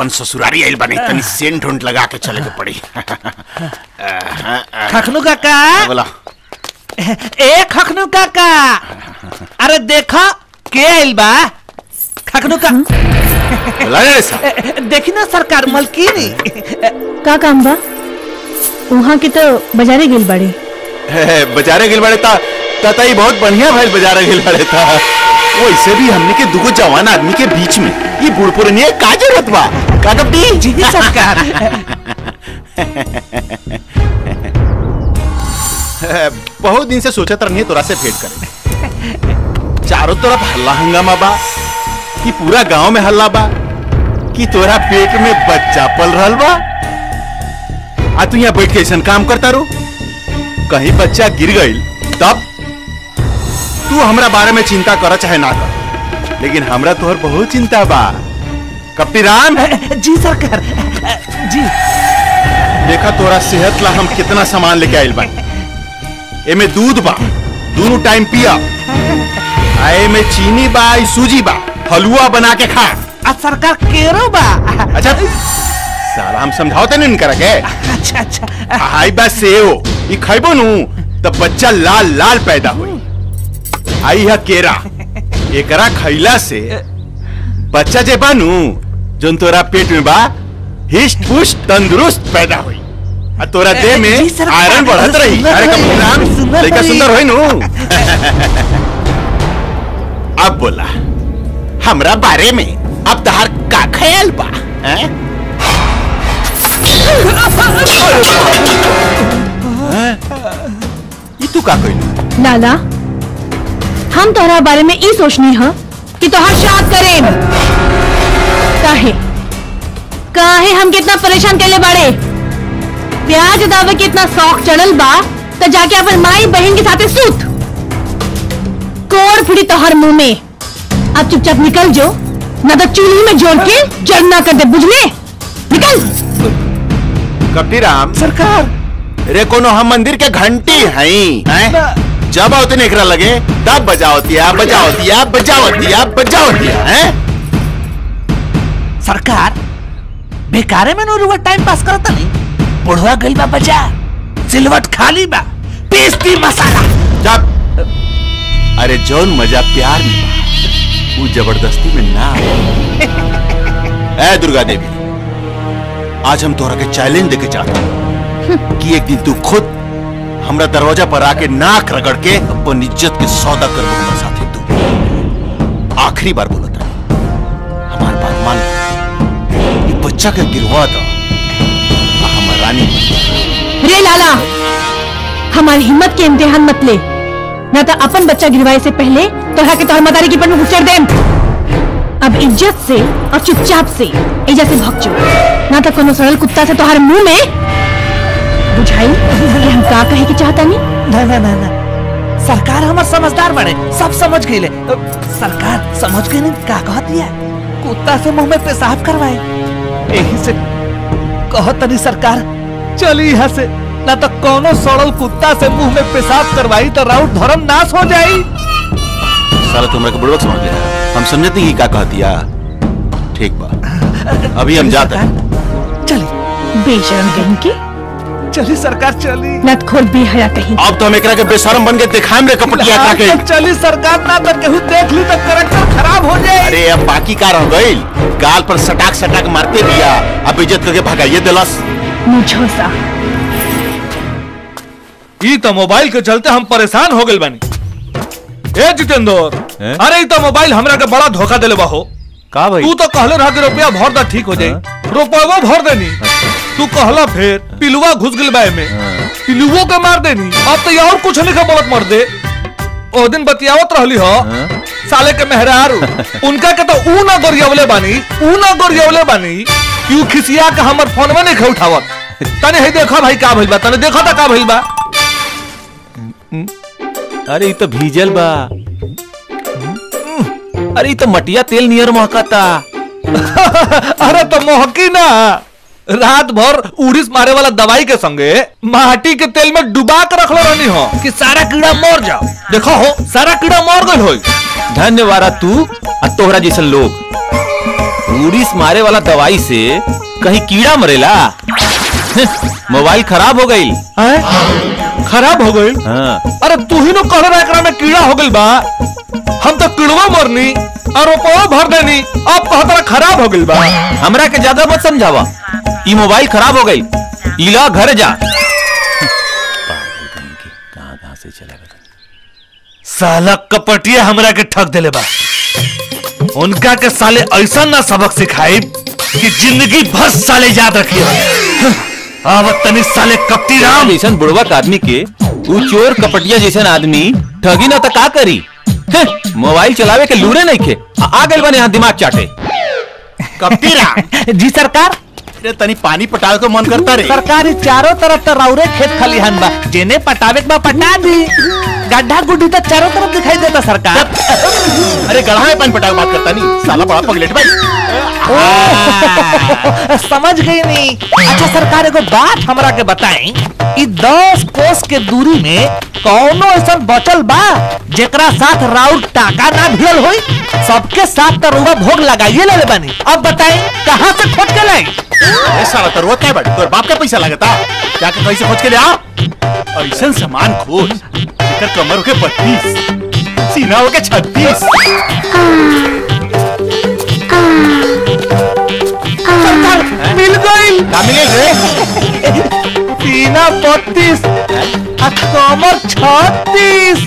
अपन ससुरारी आइल बने तनी सेंट उंट लगा के चले के पड़ी खखनू काका बोला ए खखनू काका अरे देखो के आइल बा खखनू का बोला रे साहब देखी ना सरकार मलकीनी का काम बा वहाँ के तो बाजारे गेल बड़े हे, बाजारे गिल बड़े था तता ही बहुत बढ़िया भाई बाजारे गिल बड़े था वैसे भी हमने के दुगो जवान आदमी के बीच में ये बूढ़ पुरनिया का जरूरत बा का कपटी जी सरकार बहुत दिन से सोचा रही तोरा से भेंट करे चारों तरफ हल्ला हंगामा बा कि पूरा गांव में हल्ला बा कि तोरा पेट में बच्चा पल रहल बा आ तू यहाँ बैठ के ऐसा काम करता रो कहीं बच्चा गिर गईल तब तू हमरा बारे में चिंता कर चाहे ना कर लेकिन हमरा तोहर बहुत चिंता बा कपटी राम जी सरकार जी देखा तोरा सेहत ला हम कितना सामान लेके आइल बानी एमे दूध बा दोनों टाइम पिया आ एमे चीनी बा ई सूजी बा हलवा बना के खा आ सरकार केरो बा अच्छा साला हम समझाओते नहीं करा के अच्छा अच्छा हाई बा सेव ई खइबो नु तब बच्चा लाल लाल पैदा होई आई है केरा एकरा खइला से बच्चा जे बानू जोन तोरा पेट में बा हिस्ट पुष्ट तंदुरुस्त पैदा होई आ तोरा देह में जी सर, आयरन बढ़त रही सुंदर अरे रही, कम सुंदर लड़का रही। सुंदर होई नु अब बोला हमरा बारे में अब तहार का ख्याल बा हैं? ये तू का कइलू लाला हम तोहरा बारे में ई सोचनी है कि तोहर शाद करें काहे काहे हम कितना परेशान कैले बाड़े प्याज दावे के इतना शौक चढ़ल बा तो जाके अपन माई बहन के साथे सूत कोड़ फुड़ी तोहर मुंह में अब चुपचाप निकल जो न तो चूल्ही में जोड़ के जड़ना कर दे बुझले निकल कपटी राम सरकार रे कोनो हम मंदिर के घंटी हई हैं? जब आवते एकरा लगे तब बजावतिया बजावतिया बजावतिया बजावतिया हैं सरकार बेकारे में नो रुआ टाइम पास करता नहीं बुढ़वा गइल बा बजा सिलवट खाली बा पीसती मसाला जब अरे जौन मजा प्यार में बा वो जबरदस्ती में ना ए दुर्गा देवी आज हम तोहरा के चैलेंज देके चाहते हैं कि एक दिन तू खुद हमरा दरवाजा पर आके नाक रगड़ के अपन इज्जत के सौदा कर हमरा साथे तू आखिरी बार बोला था हमार बात मान ले। ये बच्चा के गिरवा दो आ हमर रानी बन जा। रे लाला हमारी हिम्मत के इम्तिहान मत ले न तो अपन बच्चा गिरवाए से पहले तोहरा के तोहर मदारी की पर में घुसर देम अब इज्जत से और चुपचाप से एजा से भग जो ना तो कोनो सरल कुत्ता से तोहर मुंह में बुझाई कि हम का कहे के चाहता नहीं ना ना ना ना सरकार हमर समझदार बने सब समझ गए सरकार समझ गए नहीं का कहत दिया कुत्ता से मुंह में पेशाब करवाए यही से कहत तनी सरकार चली यहाँ से ना तो कोनो सड़ल कुत्ता से मुंह में पेशाब करवाई तो राउत धर्म नाश हो जाई साला तुमरा के बुड़बक समझ लिया हम समझते हैं कि का कह दिया ठीक बा अभी हम जाते हैं चली बेशरम कहीं की चली सरकार चली लतखोर बेहया कहीं अब तो हम एकरा के बेशरम बन के दिखाएम रे कपटिया का के चली सरकार ना तो केहू देख ली तो करेक्टर खराब हो जाए अरे अब बाकी का रह गइल गाल पर सटाक सटाक मारते दिया अब इज्जत करके भगाइए दिलस मुझो सा ई तो मोबाइल के चलते हम परेशान हो गए बानी ए जितेंद्र हैं? अरे ई तो मोबाइल हमरा के बड़ा धोखा देले बाहो का भाई तू तो कहले रहा कि रुपया भर दा ठीक हो जाई रुपया भर देनी तू कहला फिर पिलुआ घुस गइल बा में पिलुओ के मार देनी अब तो और कुछ नहीं बोलत मर दे ओ दिन बतियावत रहली हो साले के मेहरारू उनका के तो ऊ ना गोरियवले बानी ऊ ना गोरियवले बानी क्यों खिसिया के हमर फोन में नहीं उठावत तने हे देखा भाई का भइल बा तने देखा था का भइल बा अरे ई तो भीजल बा अरे ई तो मटिया तेल नियर महकता अरे तो मोहकी ना रात भर उड़ीस मारे वाला दवाई के संगे माटी के तेल में डुबा के रखलो रहनी हो कि सारा कीड़ा मर जाओ देखो हो सारा कीड़ा मर गइल होई धन्यवाद तू आ तोहरा जैसन लोग उड़ीस मारे वाला दवाई से कहीं कीड़ा मरेला मोबाइल खराब हो गई खराब हो गई हाँ अरे तू ही नो कह रहा एकरा में कीड़ा हो गइल बा हम तो कीड़वा मरनी और रुपया भर देनी अब कहता खराब हो गइल बा हमरा के ज्यादा मत समझावा ई मोबाइल खराब हो गई इला घर जा साला कपटिया हमरा के ठग देले बा उनका के साले ऐसा ना सबक सिखाई कि जिंदगी भर साले याद रखिए अब तनी साले कपटी राम जैसन बुढ़वा आदमी के उ चोर कपटिया जैसन आदमी ठगी ना तो का करी हैं, मोबाइल चलावे के लूरे नहीं खे आ- आ गइल बने यहाँ दिमाग चाटे कपटी राम जी सरकार अरे तनी पानी पटावे को मन करता रे सरकारी चारों तरफ तो रौरे खेत खलिहान बा जेने पटावे के बा पटा दी गड्ढा गुड्ढी तो चारों तरफ दिखाई देता सरकार अरे गढ़ा में पानी पटावे बात करता नहीं साला बड़ा पगलेट भाई ओह, समझ गई नहीं अच्छा सरकार एगो बात हमरा के बताई ई दस कोस के दूरी में कौनो ऐसा बचल बा जेकरा साथ राउर टाका ना भियल होई सबके साथ तो रुआ भोग लगाइए ले बानी अब बताई कहाँ से खोज के लाई अरे साला तरुआ क्या बड़ तोर बाप का पैसा लगता जाके कैसे खोज के ले आ ऐसा सामान खोज जेकर कमर के बत्तीस सीना हो के छत्तीस सरकार मिल गई का मिले रे सीना बत्तीस आ कमर छत्तीस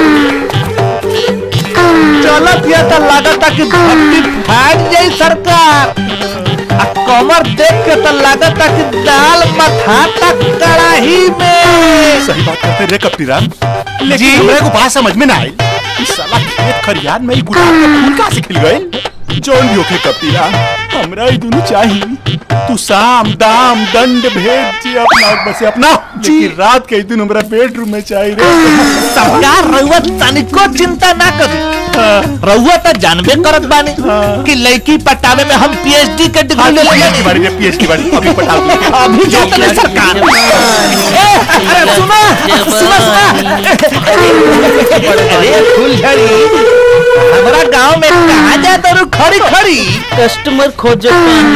चलत या तो लागता कि भट्टी फाट जाई सरकार आ कमर देख के तो लागता कि दाल मथाता कड़ाही में सही बात करते रे कपटी राम लेकिन हमरे को बात समझ में ना आई इस साला खेत खरियान में ही गुलाब के फूल कहाँ से खिल गए जोन भी होके कपटी राम हमरा ही दोनों चाहिए तू साम दाम दंड भेद जी अपना बस अपना लेकिन रात के ही दिन हमरा बेडरूम में चाहिए रे सरकार रउआ तनिको चिंता ना करी रउआ तो जानबे करत बानी कि लड़की पटावे में हम पीएचडी के डिग्री ले पीएचडी बाड़ी रे पीएचडी बाड़ी अभी पटा दूंगी। अभी जाते नहीं सरकार ए, अरे सुना सुना सुना अरे फुलझड़ी हमारा गांव में कहा जाता रू खड़ी खड़ी कस्टमर खोजो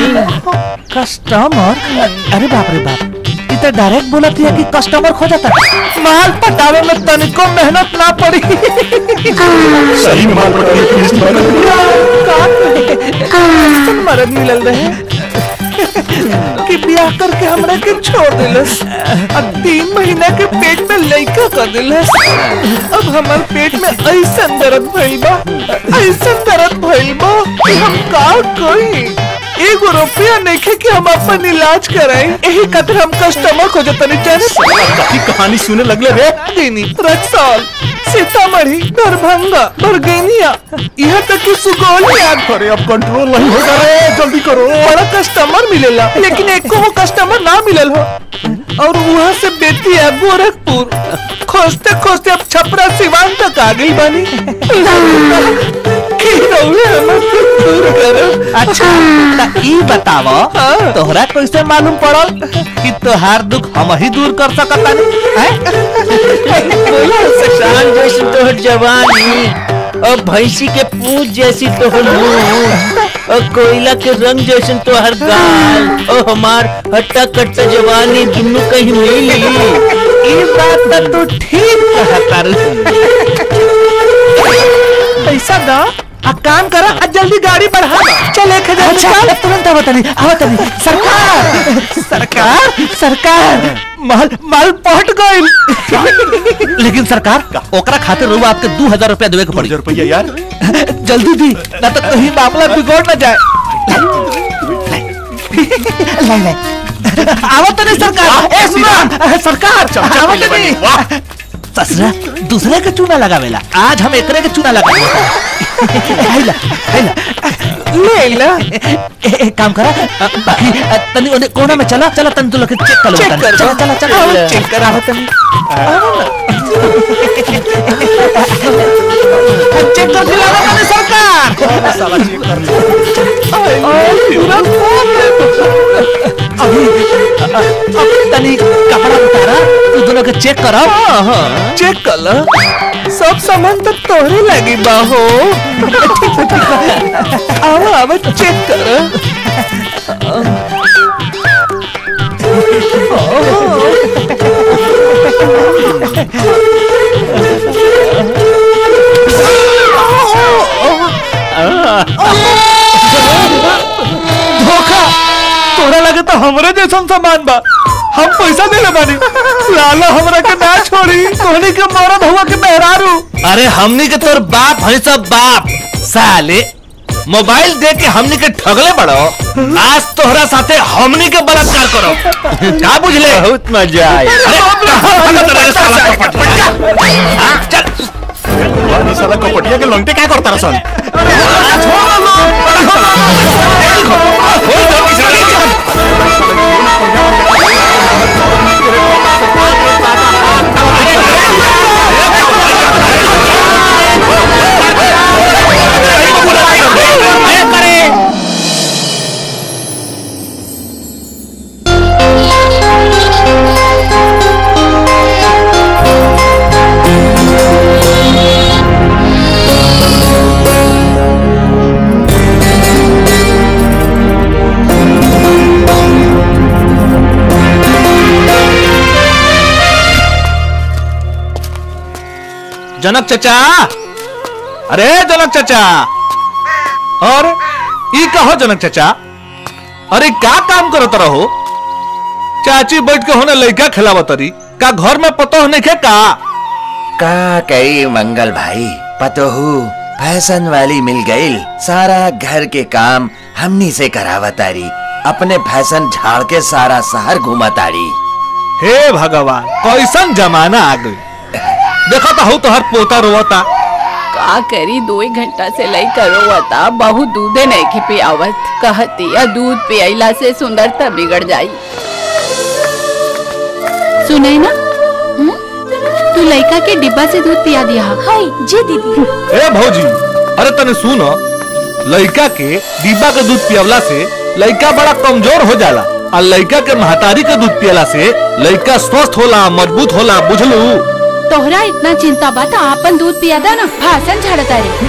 कस्टमर अरे बाप रे बाप ई तो डायरेक्ट बोलत है कि कस्टमर खो जाता माल पटावे में तनिको मेहनत ना पड़ी सही में माल पटा पीएचडी कैसन मर्द मिलल रहे कि ब्याह करके हमरा के छोड़ दिलस अब तीन महीना के पेट में लइका कर दिलस अब हमार पेट में ऐसन दर्द भइल बा ऐसन दर्द भइल बा कि हम का करी एगो रुपया नहीं कि हम अपन इलाज कराई यही खातिर हम कस्टमर खोजतनी जाने काफी कहानी सुने लगले रे देनी रक्सौल सीतामढ़ी दरभंगा बरगेनिया यहाँ तक कि सुगौल याद अरे अब कंट्रोल नहीं होगा रे जल्दी करो बड़ा कस्टमर मिलेला लेकिन एको हो कस्टमर ना मिलल हो और वहाँ से बेतिया गोरखपुर खोजते खोजते अब छपरा सिवान तक आ गई बानी की रउए हमर से दूर करब। अच्छा त ई बतावो तोहरा कैसे मालूम पड़ल कि तोहार दुख हम ही दूर कर सकतानी शान जैसी तोहर जवानी और भैंसी के पूछ जैसी तोहर मुंह और कोयला के रंग जैसे तोहर गाल और हमार हट्टा कट्टा जवानी दोनों कहीं मिली ई बात त तू ठीक कहता पैसा दा आ काम करा आ जल्दी गाड़ी बढ़ा चल एक हजार अच्छा, तुरंत आवत नहीं आवत नहीं सरकार सरकार सरकार माल माल पहुंच गई लेकिन सरकार ओकरा खातिर रुआ आपके दो हजार रुपया देवे के पड़ी रुपया यार जल्दी दी ना तो कहीं मामला बिगड़ ना जाए लाई लाई आवत नहीं सरकार ए सुना सरकार आवत नहीं ससुरा दूसरे के चूना लगावेला आज हम एकरे के चूना लगावेला हैला हैला ले ला ए, एक काम करा अ, बाकी अ, तनी ओने कोना में चला चला तनी तू लोग चेक कर लो चेक कर चला चला चला चल। चेक कर आवत नहीं आओ ना चेक कर दिलावा तनी सरकार साला चेक कर ले अभी अब तनी कपड़ा उतारा तू दोनों के चेक करो चेक कर लो सब सामान तो तोहरे लगी बाहो आओ आओ चेक कर धोखा तोरा लगे तो हमरे जैसन सामान बा हम पैसा देले बानी लाला हमरा के ना छोड़ी कोहनी के मरद हुआ के मेहरारू अरे हमनी के तोर बाप है सब बाप साले मोबाइल दे के हमनी के ठगले बड़ो आज तोहरा साथे हमनी के बलात्कार करो का बुझले बहुत मजा आया वाह, साला कपटिया के लंगटे क्या करता रसन जनक चचा अरे जनक चचा और ई कहो जनक चचा अरे क्या काम करत रहो चाची बैठ के होने लड़का खिलावत रही का घर में पतो होने के का का कई मंगल भाई पतोहू फैशन वाली मिल गई सारा घर के काम हमनी से करावतारी अपने फैशन झाड़ के सारा शहर घुमातारी हे भगवान कैसन जमाना आ गई देखो तो हूँ तोहर पोता रोवता का करी दो एक घंटा से लई करो वता बहुत दूधे नहीं के पियावत कहती या दूध पियला से सुंदरता बिगड़ जाई सुनाई ना हम्म? तू लड़का के डिब्बा से दूध पिया दिया हाय जी दीदी ए भौजी अरे तने सुनो लड़का के डिब्बा के दूध पियवला से लड़का बड़ा कमजोर हो जाला और लड़का के महतारी के दूध पियला से लड़का स्वस्थ होला मजबूत होला बुझलू तोहरा इतना चिंता बा तो आपन दूध पिया दा ना भाषण झाड़ता रे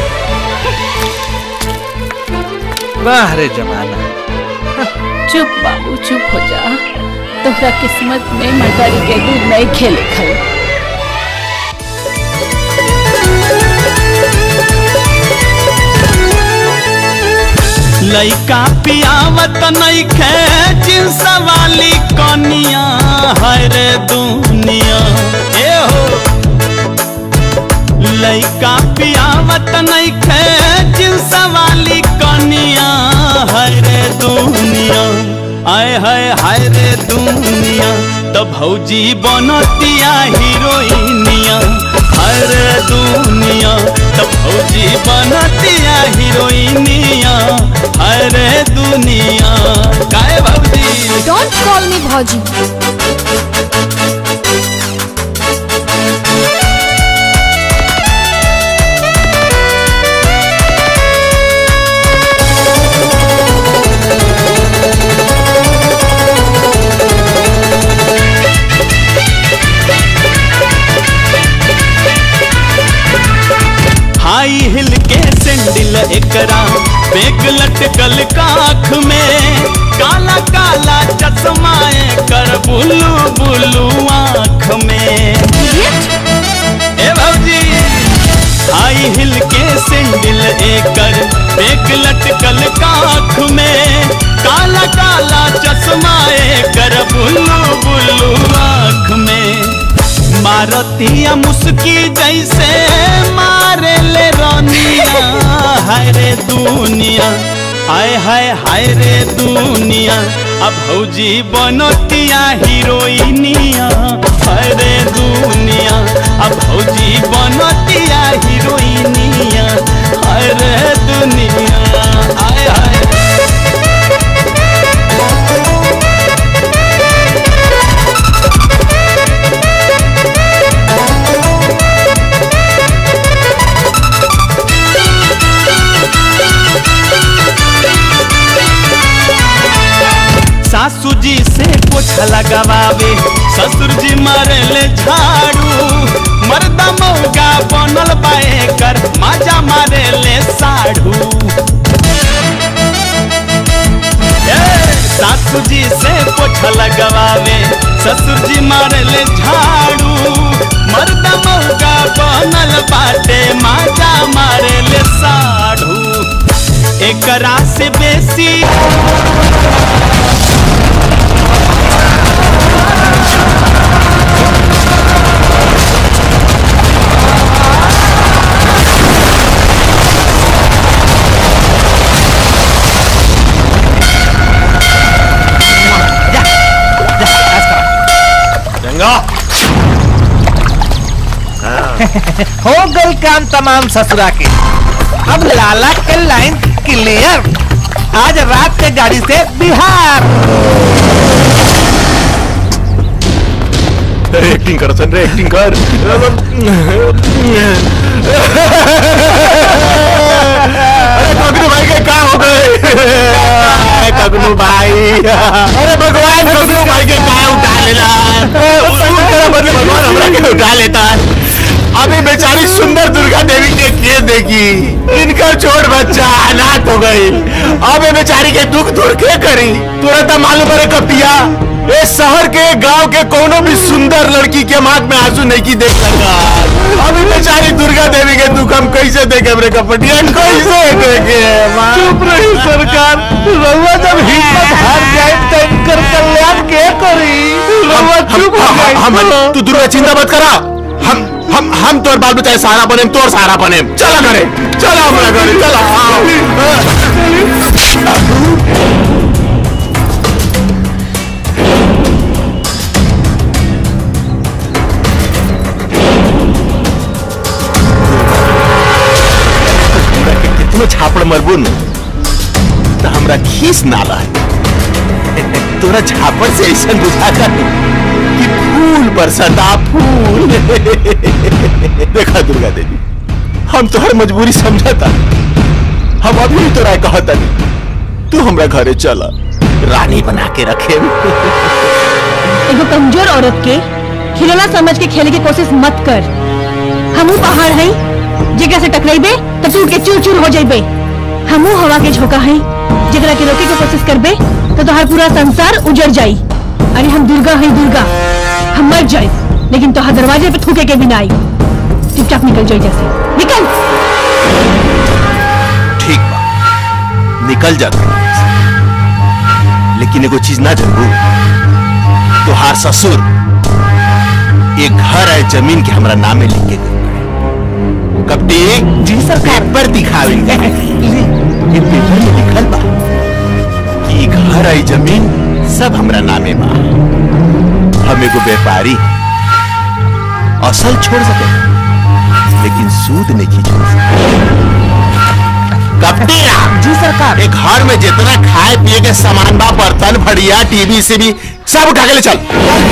वाह रे जमाना चुप बाबू चुप हो जा तोहरा किस्मत में मटारी के दूध नहीं खेले खल लइका पियावत नइखे जिंस वाली कनिया है रे दुनिया ए हो लइका पियावत नइखे जिंस वाली कनिया है रे दुनिया आय हाय हाय रे दुनिया तो भौजी बनतिया हीरोइनिया हाय रे दुनिया तो भौजी बनतिया हीरोइनिया हाय रे दुनिया काय भौजी डोंट कॉल मी भौजी हाई हिल के सैंडल एकरा बैग लटकल काख में काला काला चश्मा कर बुलू बुलू आँख में ए भौजी हाई हिल के सैंडल एकर बैग लटकल काख में काला काला चश्मा कर बुलू बुलू आँख में मारतिया मुस्की जैसे मारे ले रोनिया हाय रे दुनिया हाय हाय हाय रे दुनिया अब भौजी बनतिया हीरोइनिया हाय रे दुनिया अब भौजी बनतिया हीरोइनिया हाय रे दुनिया हाय हाय सासू जी से पोछा लगावे ससुर जी मारे ले झाड़ू मर्दा मौगा बनल बा एकर माजा मारे ले साढ़ू ए, सासू जी से पोछ लगवावे ससुर जी मारे ले झाड़ू मर्दा मौगा बनल बाटे माजा मारे ले साढ़ू एकरा से बेसी गंगा हो गल काम तमाम ससुरा के अब लाला के लाइन क्लियर आज रात के गाड़ी से बिहार एक्टिंग कर सन रे एक्टिंग कर अरे कगनू भाई के का हो गए कगनू भाई अरे भगवान कगनू भाई के का उठा लेला उसूल तेरा बदले भगवान हमरा के उठा लेता अभी बेचारी सुंदर दुर्गा देवी के के देखी इनका छोट बच्चा अनाथ हो गई अब ये बेचारी के दुख दूर के करी तुरंत मालूम पड़े कपिया ये शहर के गांव के कोनो भी सुंदर लड़की के माथ में आंसू नहीं की देख लगा अभी बेचारी दुर्गा देवी के दुख हम कैसे देखे मेरे कपटिया कैसे देखे चुप रही सरकार रउआ जब हिम्मत हार जाए तो इनकर कल्याण के करी रउआ चुप हो जाए हम तू दुर्गा चिंता मत करा हम हम हम तोर बाल बचाए सहारा बने तोर सहारा बने चला करे चला हमारा घरे चला कितनो छापड़ मरबुन तो हमरा खीस ना रहे तोरा झापड़ से ऐसा बुझाता कि फूल बरसता फूल देखा दुर्गा देवी हम तोहर मजबूरी समझता हम अभी भी तोरा कहता नहीं तू हमरा घरे चला रानी बना के रखे एगो कमजोर औरत के खिलौना समझ के खेले की कोशिश मत कर हमू पहाड़ है जगह से टकराइबे तो टूट के चूर चूर हो जाइबे हमू हवा के झोंका है जगरा के रोके के कोशिश करबे तो तोहार पूरा संसार उजड़ जाई अरे हम दुर्गा है दुर्गा हम मर जाए लेकिन तोहार दरवाजे पे थूके के भी ना आई चुपचाप निकल जाए जैसे निकल ठीक बा निकल जा तू। लेकिन एगो चीज ना जानबू तोहार ससुर एक घर है जमीन के हमरा नामे लिख के गए कपटी जी सर पेपर दिखावे ये पेपर में लिखल बा कि घर है जमीन सब हमरा नामे बा हम एगो व्यापारी असल छोड़ सके लेकिन सूद नहीं छोड़ सकते कपटी जी सरकार एक घर में जितना खाए पिए के सामान बा बर्तन भड़िया टीवी से भी सब उठा के ले चल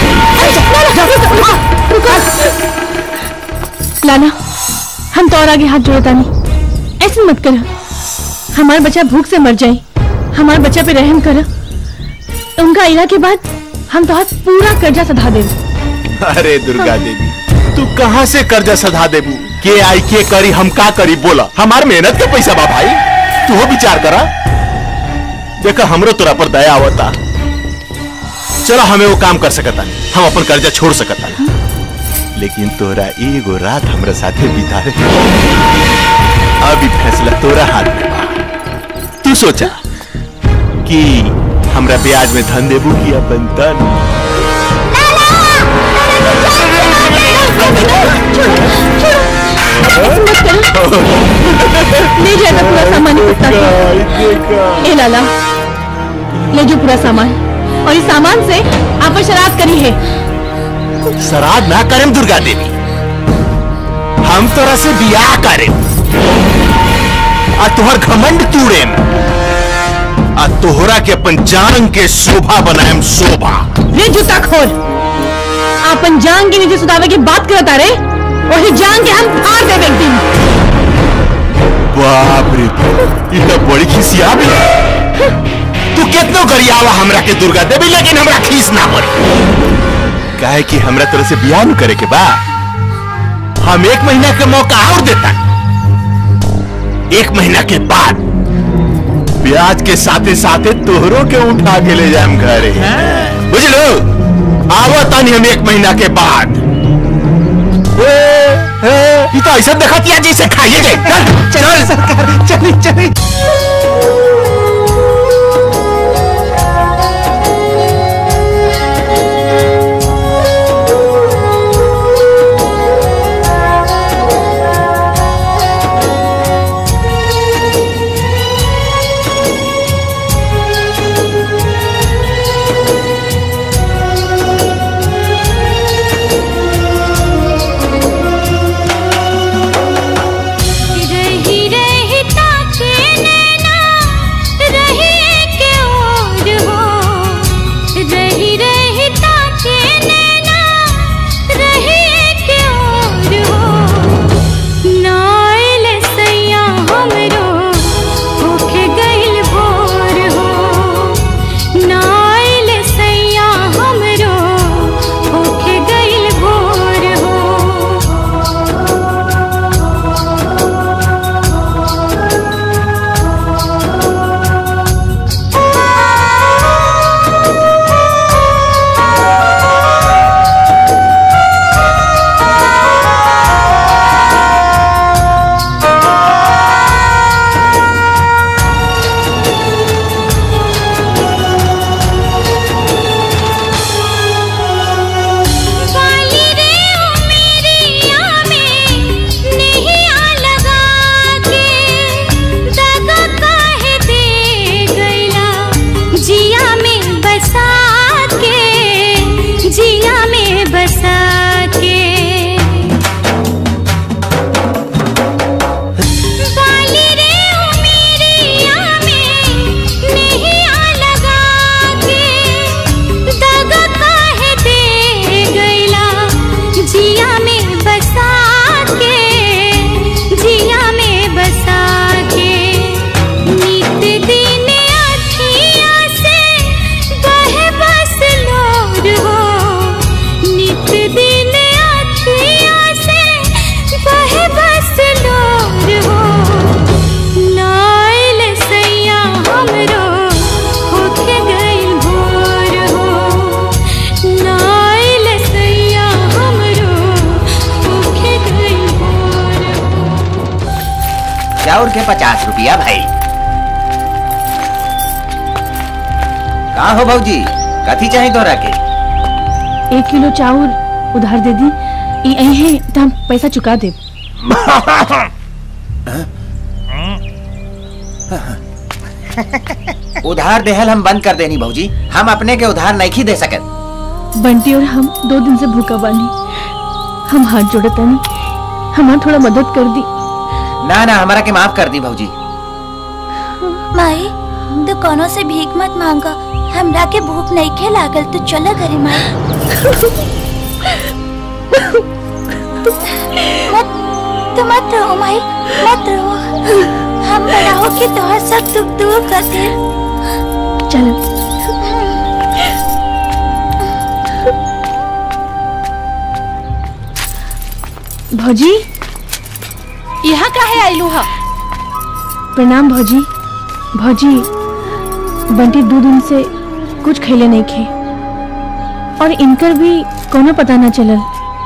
लाना हम तो और आगे हाथ जोड़ता नहीं ऐसे मत कर हमारा बच्चा भूख से मर जाए हमारे बच्चा पे रहम कर उनका इला के बाद हम तो हाथ पूरा कर्जा सधा दे अरे दुर्गा देवी तू कहाँ से कर्जा सधा देबू के आई के करी हम का करी बोला हमार मेहनत के पैसा बा भाई तू हो विचार करा देखा हमरो तोरा पर दया आवता चलो हमें वो काम कर सकता हम अपन कर्जा छोड़ सकता लेकिन तोरा एगो रात हमरा साथे बिता रे अभी फैसला तोरा हाथ में बा तू सोचा कि हमरा ब्याज में धन देबू कि अपन तन ले जाएगा पूरा सामान इकट्ठा कर। ए लाला ले जो पूरा सामान और इस सामान से आप शराब करी है श्राद्ध ना करें दुर्गा देवी हम तोरा से बियाह करें आ तोहर घमंड तूड़ेम आ तोहरा के अपन जान के शोभा बनाएम शोभा रे जूता खोल आपन जान के नीचे सुधावे की बात करता रे वही जान के हम फाड़ देवे एक दिन बाप रे ई तो बड़ी खिसिया भी तू कितनो गरियावा हमरा के दुर्गा देवी लेकिन हमरा खीस ना पड़ी काहे कि हमरा तरह से बियाह न करे के बा हम एक महीना के मौका और देता एक महीना के बाद ब्याज के साथे साथे तोहरों के उठा के ले जाए घरे बुझलो आवो तानी हम एक महीना के बाद ए, ए, ई तो ऐसा देखा किया जैसे खाइए गए चल चल चली चली रही रही ताके नैना रही के ओर हो रही रही ताके नैना रही के ओर हो नाइल सैया हमरो होके गइल भोर हो नाइल सैया हमरो होके गइल भोर हो वाली रे ओ मेरिया में नैया लगा के दगा काहे दे गइला जिया में बसा के जिया में बसा के वाली रे ओ मेरिया में नैया लगा के दगा काहे दे गइला जिया में बसा के जिया में बसा के नित दिन अखिया से बहे बस लोर हो नित दिन अखिया से बहे बस लोर हो नाइल सैया हमरो होके गइल भोर हो नाइल सैया हमरो होके गइल भोर चाउर के पचास रुपया भाई का हो भौजी कथी चाहिए तोरा के एक किलो चाउर उधार दे दी ई यही है तो हम पैसा चुका दे उधार देहल हम बंद कर देनी भौजी हम अपने के उधार नहीं दे सकत बंटी और हम दो दिन से भूखा बानी हम हाथ जोड़े तनी हमार थोड़ा मदद कर दी ना ना हमारा के माफ कर दी भौजी माई तू कोनो से भीख मत मांगा हमरा के भूख नहीं खे लागल तू चला घरे माई मत तू मत रो माई मत रो हम बड़ा हो के तोहर सब दुख दूर कर दे चलो भौजी यहाँ काहे आइलू हा प्रणाम भौजी भौजी बंटी दो दिन से कुछ खैले नहीं खे और इनकर भी कोनो पता ना चलल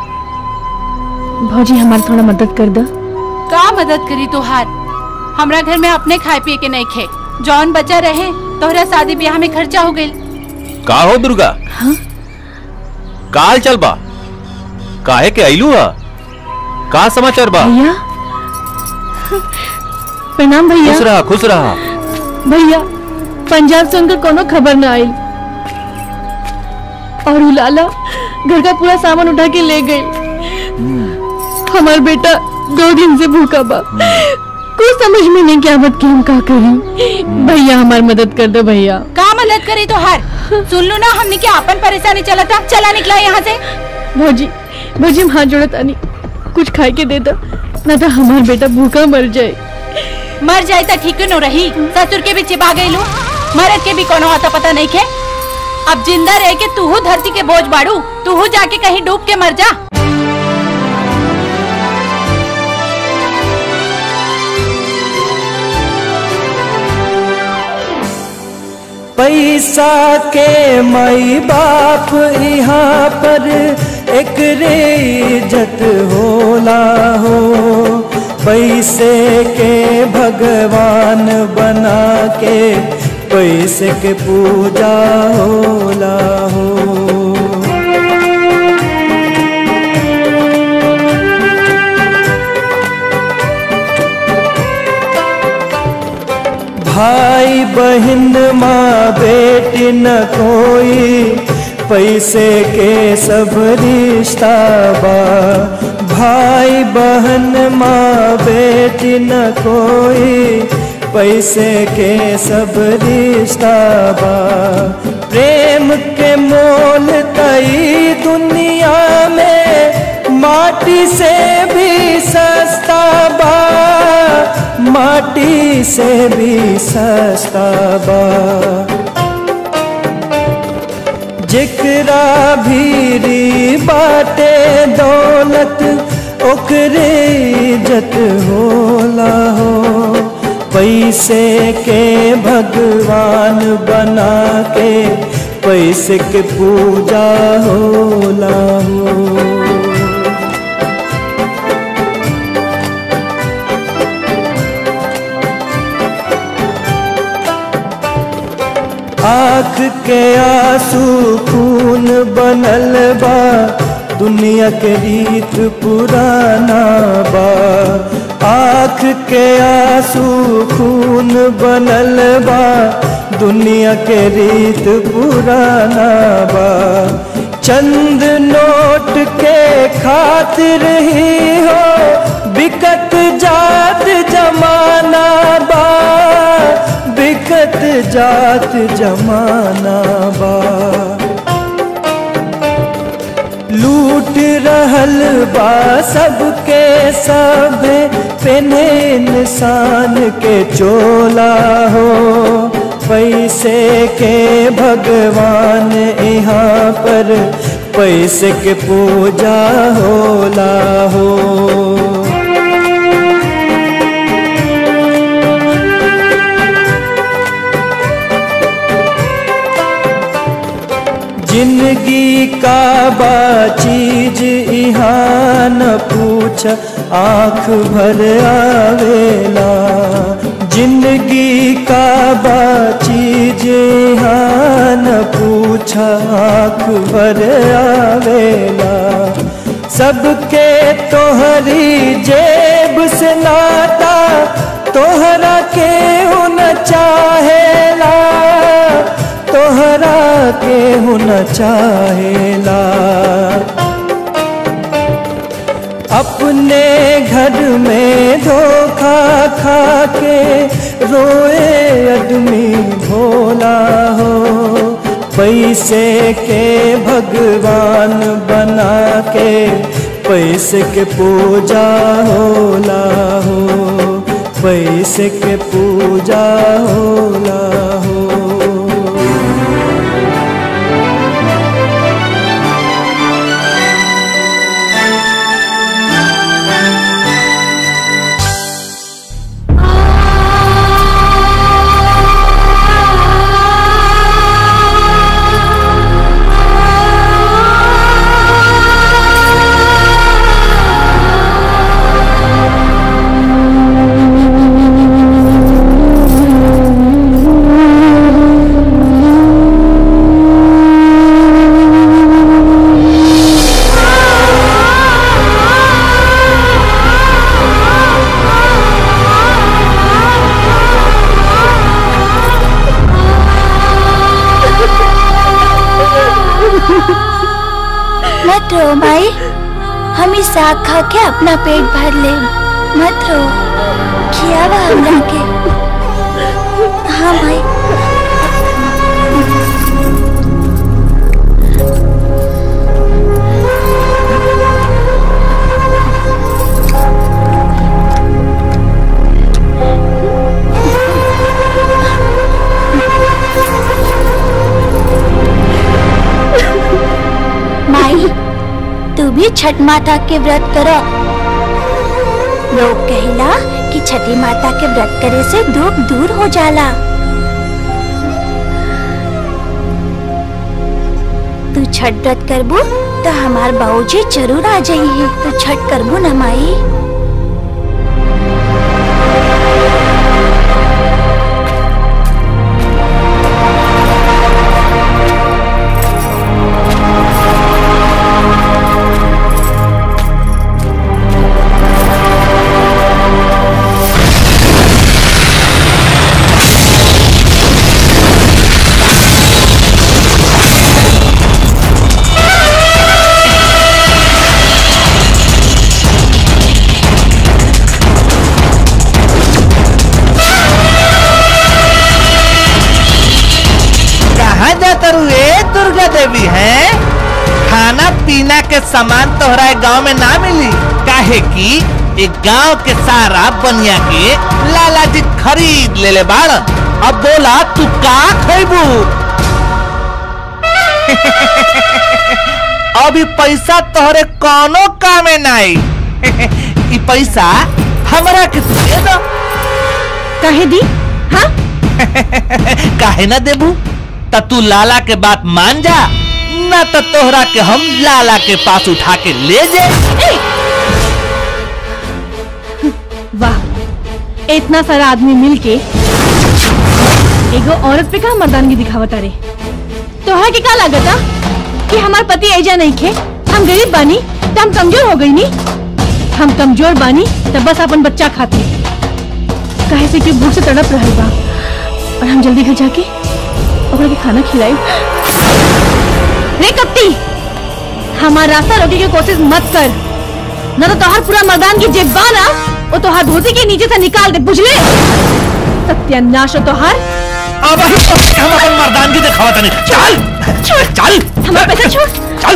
भौजी हमार थोड़ा मदद कर दो का मदद करी तोहार हमरा घर में अपने खाए पिए के नहीं खे जौन बचा रहे तोहरा शादी ब्याह में खर्चा हो गइल का हो दुर्गा काल चल बा काहे के आइलू हा का समाचार बा भैया प्रणाम भैया खुश रहा खुश रहा भैया पंजाब से उनका कोनो खबर ना आई और उलाला घर का पूरा सामान उठा के ले गए हमार बेटा दो दिन से भूखा बा कुछ समझ में नहीं क्या मत कि हम का करी भैया हमार मदद कर दो भैया का मदद करी तोहार सुन लो ना हमने क्या अपन परेशानी चला था चला निकला यहाँ से भौजी भौजी हम हाथ जोड़त आनी कुछ खाए के दे दो ना तो हमार बेटा भूखा मर जाए मर जाए तो ठीक न रही ससुर के भी चिपा गई लू मरद के भी कोनो आता पता नहीं खे अब जिंदा रह के तूहू धरती के बोझ बाड़ू तूहू जाके कहीं डूब के मर जा पैसा के माई बाप यहाँ पर एक रे इज्जत होला हो पैसे के भगवान बना के पैसे के पूजा होला हो भाई बहन माँ बेटी न कोई पैसे के सब रिश्ता बा भाई बहन माँ बेटी न कोई पैसे के सब रिश्ता बा प्रेम के मोल तई दुनिया में माटी से भी सस्ता बा माटी से भी सस्ता बा जिकरा भीरी बाटे दौलत ओकरे इज्जत होला हो पैसे के भगवान बना के पैसे के पूजा होला हो आँख के आंसू खून बनल बा दुनिया के रीत पुराना बा आँख के आंसू खून बनल बा दुनिया के रीत पुराना बा चंद नोट के खातिर ही हो बिकत जात जमाना बा बिकत जात जमाना बा लूट रहल बा सबके सब पेने इंसान के चोला हो पैसे के भगवान यहाँ पर पैसे के पूजा होला हो जिंदगी का बा चीज यहाँ न पूछ आँख भर आवेला जिंदगी का बा चीज यहाँ न पूछ आँख भर आवेला सबके तोहरी जेब से नाता तोहरा के न चाहेला तोहरा के न चाहेला अपने घर में धोखा खा के रोए आदमी भोला हो पैसे के भगवान बना के पैसे के पूजा होला हो पैसे के पूजा होला हो मत रो माई हम इस साग खा के अपना पेट भर ले मत रो खियावा हमरा के हाँ माई माई तू भी छठ माता के व्रत करो लोग कहला कि छठी माता के व्रत करे से दुख दूर हो जाला छठ व्रत करबू तो हमार बाबूजी जरूर आ जाइए तो छठ करबू ना माई कहाँ जाता रू ए दुर्गा देवी है खाना पीना के सामान तोहरा गांव में ना मिली काहे कि एक गांव के सारा बनिया के लाला जी खरीद ले ले बाड़ अब बोला तू का खैबू अभी पैसा तोहरे कोनो कामे नाई ई पैसा हमरा के तू दे दो कहे दी हाँ काहे ना देबू त तू लाला के बात मान जा ना तो तोहरा के हम लाला के पास उठा के ले जे वाह इतना सारा आदमी मिलके एगो औरत पे का मर्दानगी दिखावता रे तोहरा के का लागता कि हमार पति ऐजा नहीं खे हम गरीब बानी तो हम कमजोर हो गई नी हम कमजोर बानी तो बस अपन बच्चा खाते काहे से कि भूख से तड़प रहल बा और हम जल्दी घर जाके ओकरा के खाना खिलाई रे कप्ती हमार रास्ता रोके की कोशिश मत कर न तो तोहार पूरा मर्दान की जेब ना वो तोहार धोती के नीचे से निकाल दे बुझले सत्यानाश हो तोहार अब हम अपन मर्दानगी दिखावा तनी चल छोड़ चल हमारा पैसा छोड़ चल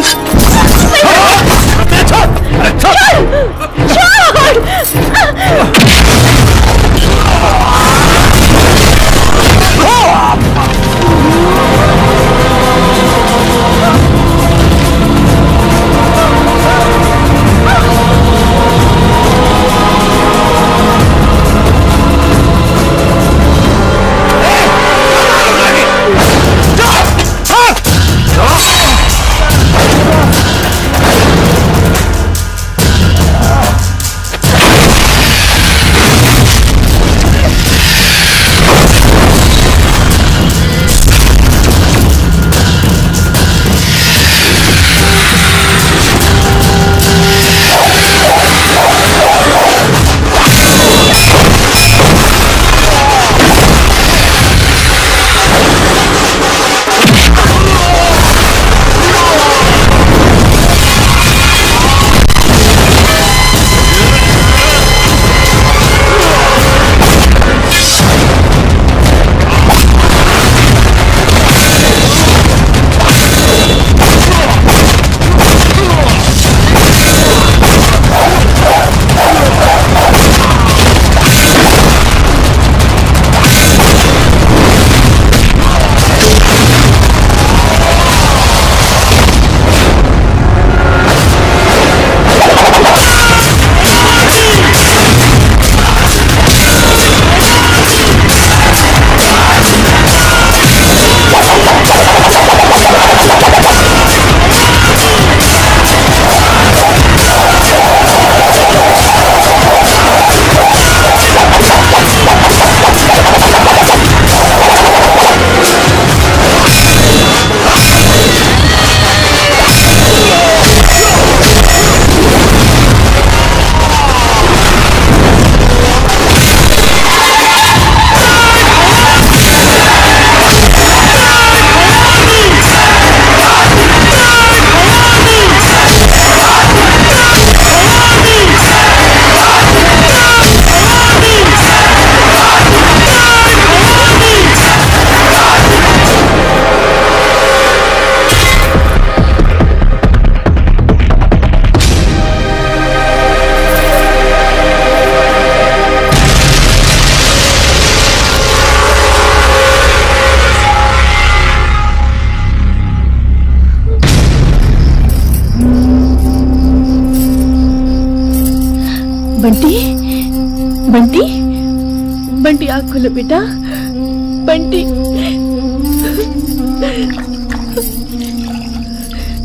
बंटी बंटी बंटी आँख खोलो बेटा बंटी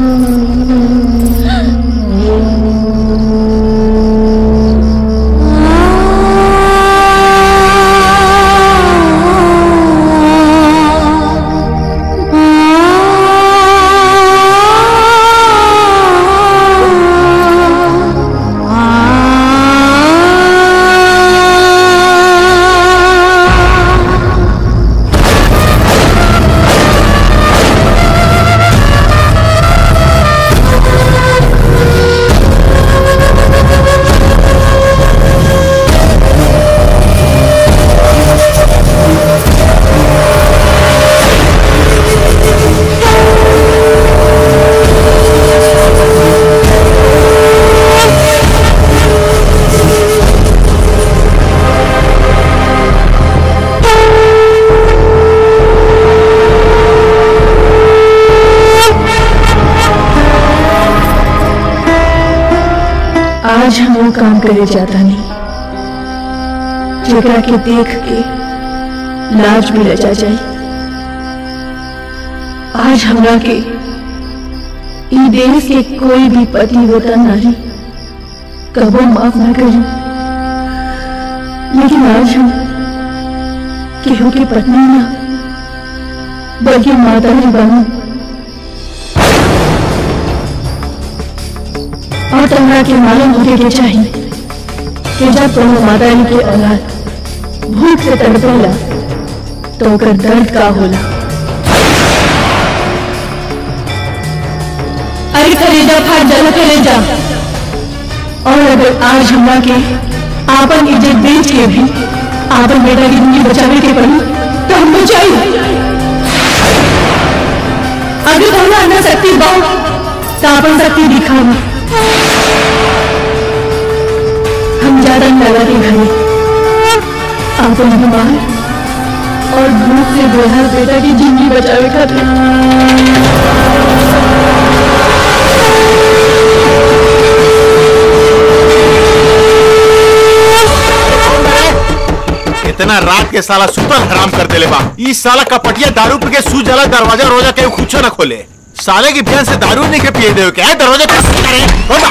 आज हम वो काम करे जाता नहीं जेकरा के देख के लाज भी रचा जाए आज हमरा के ई देश के कोई भी पति होता नारी कबो माफ ना करी लेकिन आज हम केहू की पत्नी ना बल्कि माता ही बनू और तमरा के मालूम होके के चाहिए कि जब कोनो माता रानी के औलाद भूख से तड़पेला तो ओकर दर्द का होला अरे कलेजा फाट जाला कलेजा और अगर आज हमरा के आपन इज्जत बेच के भी आपन बेटा की जिंदगी बचावे के पड़ी तो हम बचाई अगर हमरा अंदर शक्ति बा तो आपन शक्ति दिखावा हम ज्यादा लगा के घरे आपन बीमार और भूख से बेहाल बेटा की जिंदगी बचावे खातिर इतना रात के साला सुतल हराम कर देले बा ई साला कपटिया दारू पी के सू जला दरवाजा रोजा के कुछ न खोले साले की बहन से दारू नहीं के पिए दे क्या दरवाजा कैसे करे होता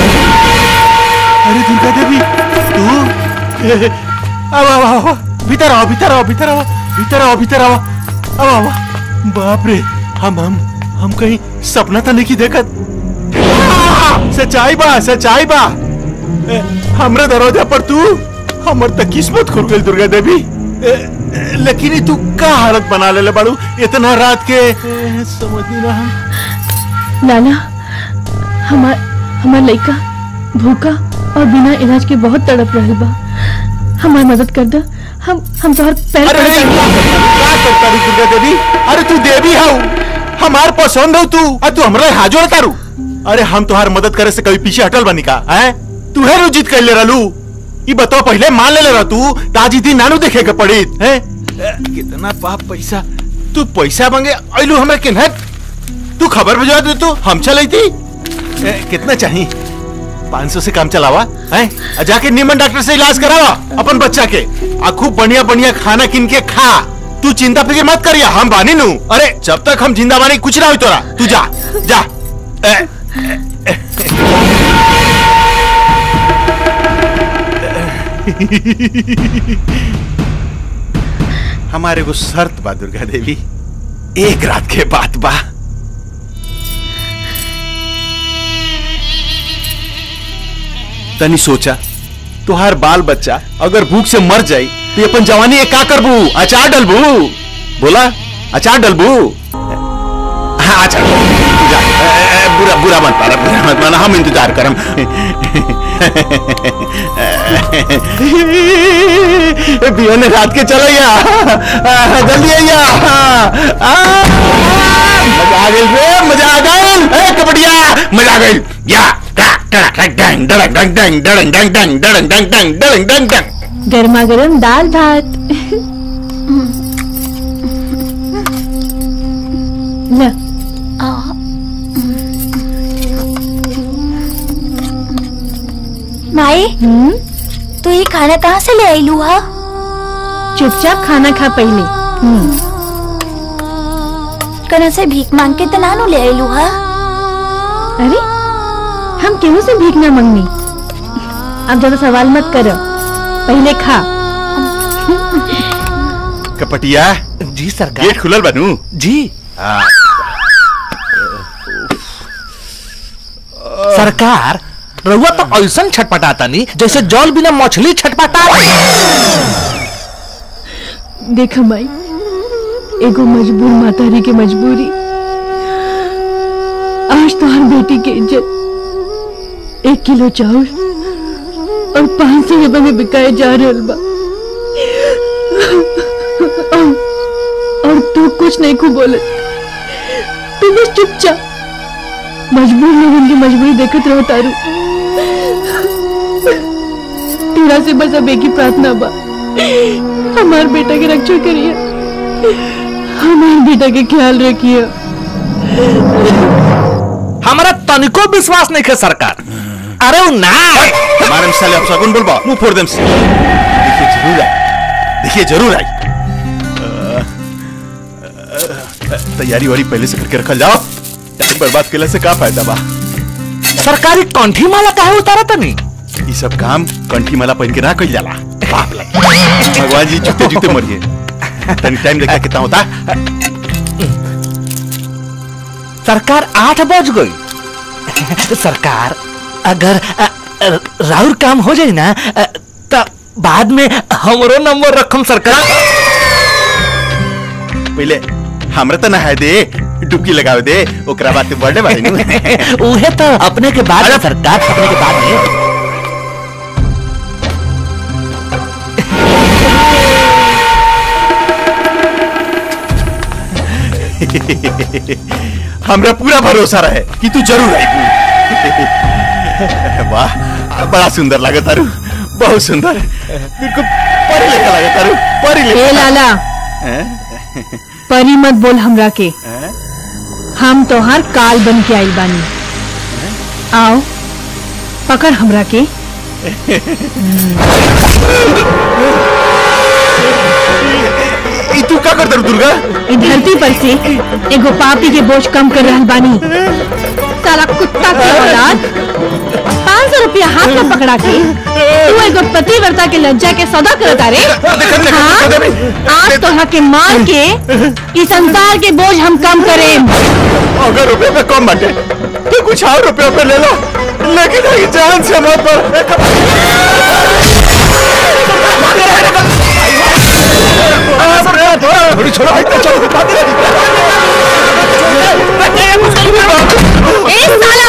अरे दुर्गा देवी तू अब अब अब भीतर आओ भीतर आओ भीतर आओ भीतर आओ भीतर आओ अब आओ बाप रे हम हम हम कहीं सपना तो नहीं की देखत सच्चाई बा सच्चाई बा ए, हमरे दरवाजा पर तू हमर तक किस्मत खुल गई दुर्गा देवी ए, ए, लेकिन ई तू का हालत बना ले बाड़ू इतना रात के ए, समझ नहीं रहा लाला हमार हमार लड़का भूखा और बिना इलाज के बहुत तड़प रहल बा हमार मदद कर दो हम हम तोहर पैर अरे पड़े नहीं, क्या करता रू दुर्गा देवी अरे तू देवी हाउ हमार पसंद हो तू और तू हमरा हाथ जोड़ तारू अरे हम तुहार मदद करे से कभी पीछे हटल बनी का हैं तू है रुजित कर ले रहलू ई बताओ पहले मान ले रहा तू ताजी दिन नानू देखे के पड़ी हैं ए, कितना पाप पैसा तू पैसा मांगे अइलू हमें किन्हे तू खबर भेजवा दे तू हम चलाई थी ए, कितना चाहिए पाँच सौ से काम चलावा हैं आ जाके नीमन डॉक्टर से इलाज करावा अपन बच्चा के आ खूब बढ़िया बढ़िया खाना किन के खा तू चिंता फिक्र मत करिया हम बानी नू अरे जब तक हम जिंदा बानी कुछ ना हो तोरा तू जा जा ए, हमारे को शर्त बा दुर्गा देवी एक रात के बाद बा तनी सोचा तुहार बाल बच्चा अगर भूख से मर जाई तो ये अपन जवानी ये का करबू अचार डलबू बोला अचार डलबू हाँ अचार जा, ए, ए, बुरा बुरा मत पारा बुरा मत माना हम इंतजार करम बियोने रात के चलैया जल्दी आइया आ, मजा आ गई रे मजा आ गई ए कबड्डिया मजा आ गई या डंग डंग डंग डंग डंग डंग डंग डंग डंग डंग डंग डंग डंग गर्मा गर्म दाल भात ल माई तू ये खाना कहाँ से ले आई लूहा चुपचाप खाना खा पहले कना से भीख मांग के तो नानू ले आई लूहा अरे हम केहू से भीख ना मंगनी अब ज्यादा सवाल मत करो पहले खा कपटिया जी सरकार गेट खुलल बनू जी सरकार रउआ तो ऐसा छटपटाता नहीं जैसे जल बिना मछली छटपटा देख माई एगो मजबूर मातारी के मजबूरी आज तो हर बेटी के इज्जत एक किलो चावल और पाँच सौ रुपए में बिकाए जा रहल बा और, और तू कुछ नहीं खूब बोले तू बस चुपचाप मजबूर लोगन की मजबूरी देखत रहो तारू तेरा से बस अब एक ही प्रार्थना बा हमार बेटा की रक्षा करिए हमारे बेटा के ख्याल रखिए हमारा तनिको विश्वास नहीं है सरकार अरे वो ना हमारे में साले अपशगुन बोलबा मुंह फोड़ देम से देखिए जरूर आई देखिए जरूर आई अ, अ, तैयारी वारी पहले से करके रखल जाओ टाइम बर्बाद केला से का फायदा बा सरकारी कंठी माला काहे उतारा तनी ये सब काम कंठी माला पहन के ना कइल जाला बाप लग भगवान जी जूते जूते मरिए तनी टाइम देखा कितना होता सरकार आठ बज गई सरकार अगर अ, अ, राउर काम हो जाए ना अ, तो बाद में हमरो नंबर रखम सरकार पहले हमरा तो नहाए दे डुबकी लगावे दे ओकरा बाद बर्थडे बाड़ी नु उहे तो अपने के बाद में सरकार अपने के बाद में हमरा पूरा भरोसा रहे कि तू जरूर आई वाह बड़ा सुंदर लगे तारू बहुत सुंदर बिल्कुल परी लेखा लगे तारू परी ए लेखा लाला हैं? परी मत बोल हमरा के हम तोहार काल बन के आइल बानी आओ पकड़ हमरा के ई तू का कर दरू दुर्गा ई धरती पर से एगो पापी के बोझ कम कर रहल बानी साला कुत्ता के औलाद पाँच सौ रुपया हाथ में पकड़ा के तू एगो पतिव्रता के लज्जा के सौदा करता रे हाँ? आज तोहरा के मार के इस संसार के बोझ हम कम करें अगर रुपए पे कम बाटे तो कुछ और रुपए पे ले लो लेकिन ये जान से मत पर थोड़ी छोड़ो भाई चलो ए साला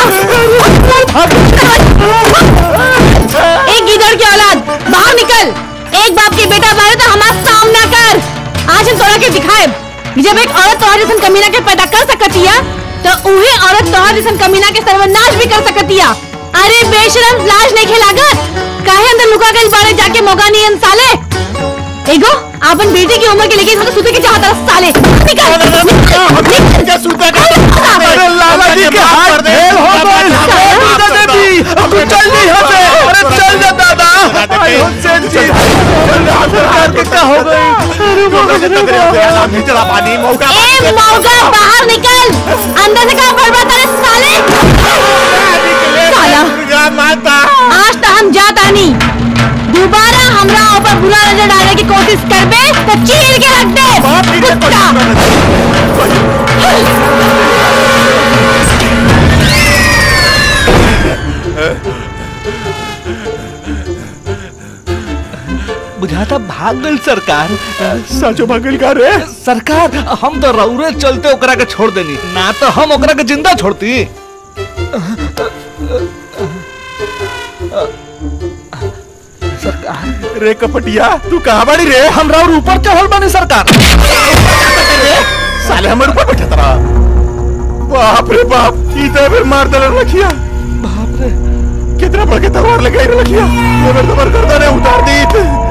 एक गिदड़ की औलाद बाहर निकल एक बाप के बेटा मारे तो हमारा सामना कर आज हम तोरा के दिखाए जब एक औरत तोहर जैसन कमीना के पैदा कर सकतिया तो उहे औरत तोहर जैसन कमीना के सर्वनाश भी कर सकतिया अरे बेशरम लाज नहीं खेलागत काहे अंदर लुका गई बारे जाके मौका नहीं है साले एगो आपन बेटी की उम्र के लेके इसको सुते के चाहता है, साले निकल निकल सुते अरे लाला जी के हाथ फेल हो गए दुर्गा देवी अब तू चल नहीं यहाँ से अरे चल जा दादा आई हो सेठ जी सरकार के क्या हो गई अरे मौका नहीं चला पानी मौका ए मौका बाहर निकल अंदर से कहाँ बर्बाद है साले साला माता आज तो हम जाता नहीं दोबारा हमरा ऊपर बुरा नजर डालने की कोशिश करबे तो चीर के रख दे कुत्ता बुझाता भाग गई सरकार साचो भागल का रे सरकार हम तो रौरे चलते ओकरा के छोड़ देनी ना तो हम ओकरा के जिंदा छोड़ती सरकार रे कपटिया तू कहाँ बाड़ी रे हम राउर ऊपर चढ़ल बानी सरकार साले हमर ऊपर बैठा तरा बाप रे बाप ई तो फिर मार दलन रखिया बाप रे कितना बड़ के तलवार लगाई रे रखिया ये मेरे तबर कर दे उतार दी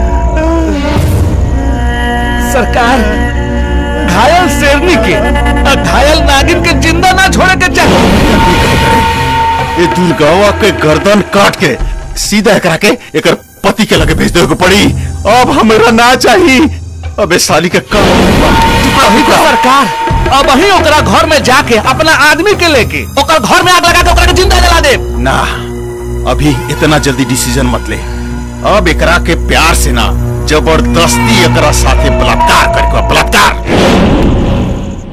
सरकार घायल शेरनी के और घायल नागिन के जिंदा ना छोड़े के चाहिए ये दुर्गावा के गर्दन काट के सीधा करा के एकर पति के लगे भेज दे को पड़ी अब हमरा ना चाहिए अबे साली के कब अभी तो सरकार अब वही ओकरा घर में जाके अपना आदमी के लेके ओकर घर में आग लगा के ओकरा के जिंदा जला दे ना अभी इतना जल्दी डिसीजन मत ले अब एकरा के प्यार से ना जबरदस्ती एकरा साथे बलात्कार करके बा, बलात्कार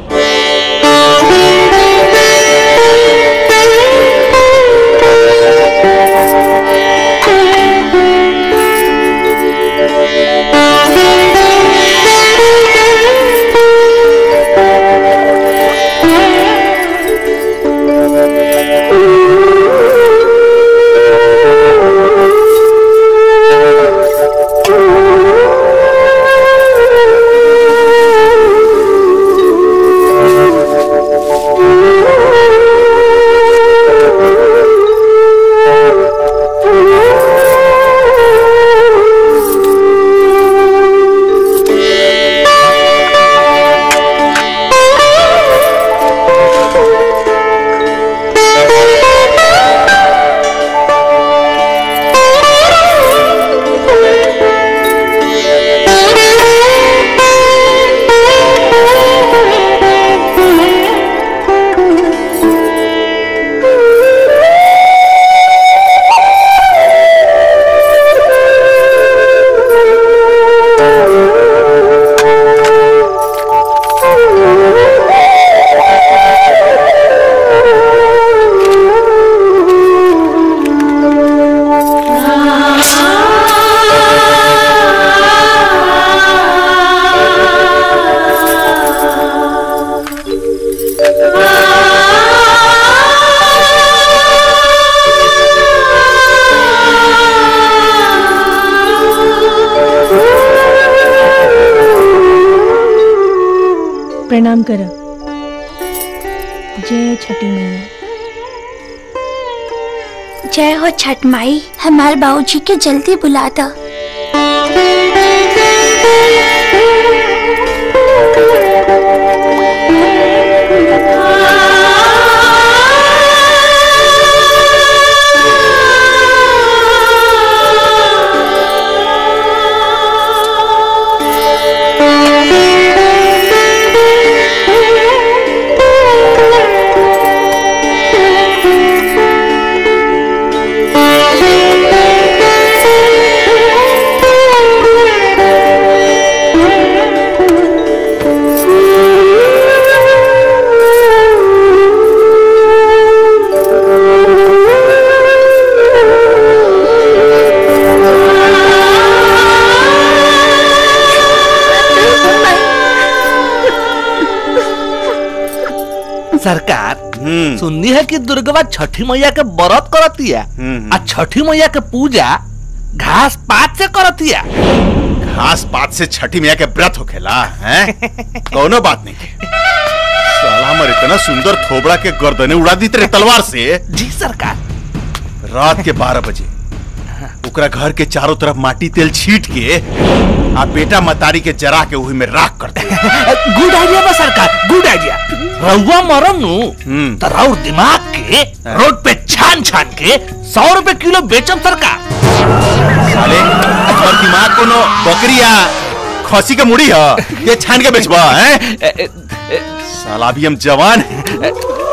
प्रणाम कर जय छठी मैया जय हो छठ माई हमारे बाबूजी के जल्दी बुला दो सरकार सुननी है कि दुर्गवा छठी मैया के व्रत करतिया आ छठी मैया के पूजा घास पात से करतिया घास पात से छठी मैया के व्रत होखेला हैं कौनो बात नहीं के साला हमर इतना सुंदर थोबड़ा के गर्दने उड़ा दी तेरे तलवार से जी सरकार रात के बारह बजे ओकरा घर के चारों तरफ माटी तेल छीट के आ बेटा मतारी के जरा के वही में राख कर दे गुड आइडिया बा सरकार गुड आइडिया रउआ मरम नु तो राउर दिमाग के रोड पे छान छान के सौ रुपए किलो बेचम सरकार साले और दिमाग कोनो बकरिया खसी के मुड़ी है ये छान के बेचबा हैं साला भी हम जवान हैं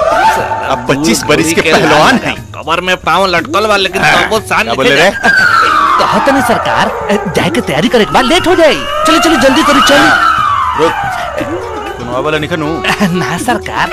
अब 25 बरिस के पहलवान हैं कमर में पाँव लटकल बा लेकिन तबो सान क्या बोले रे कहत नहीं सरकार जाए के तैयारी करे के बाद लेट हो जाई चलो चलो जल्दी करो चलो रुक कोनो वाला निकनू ना सरकार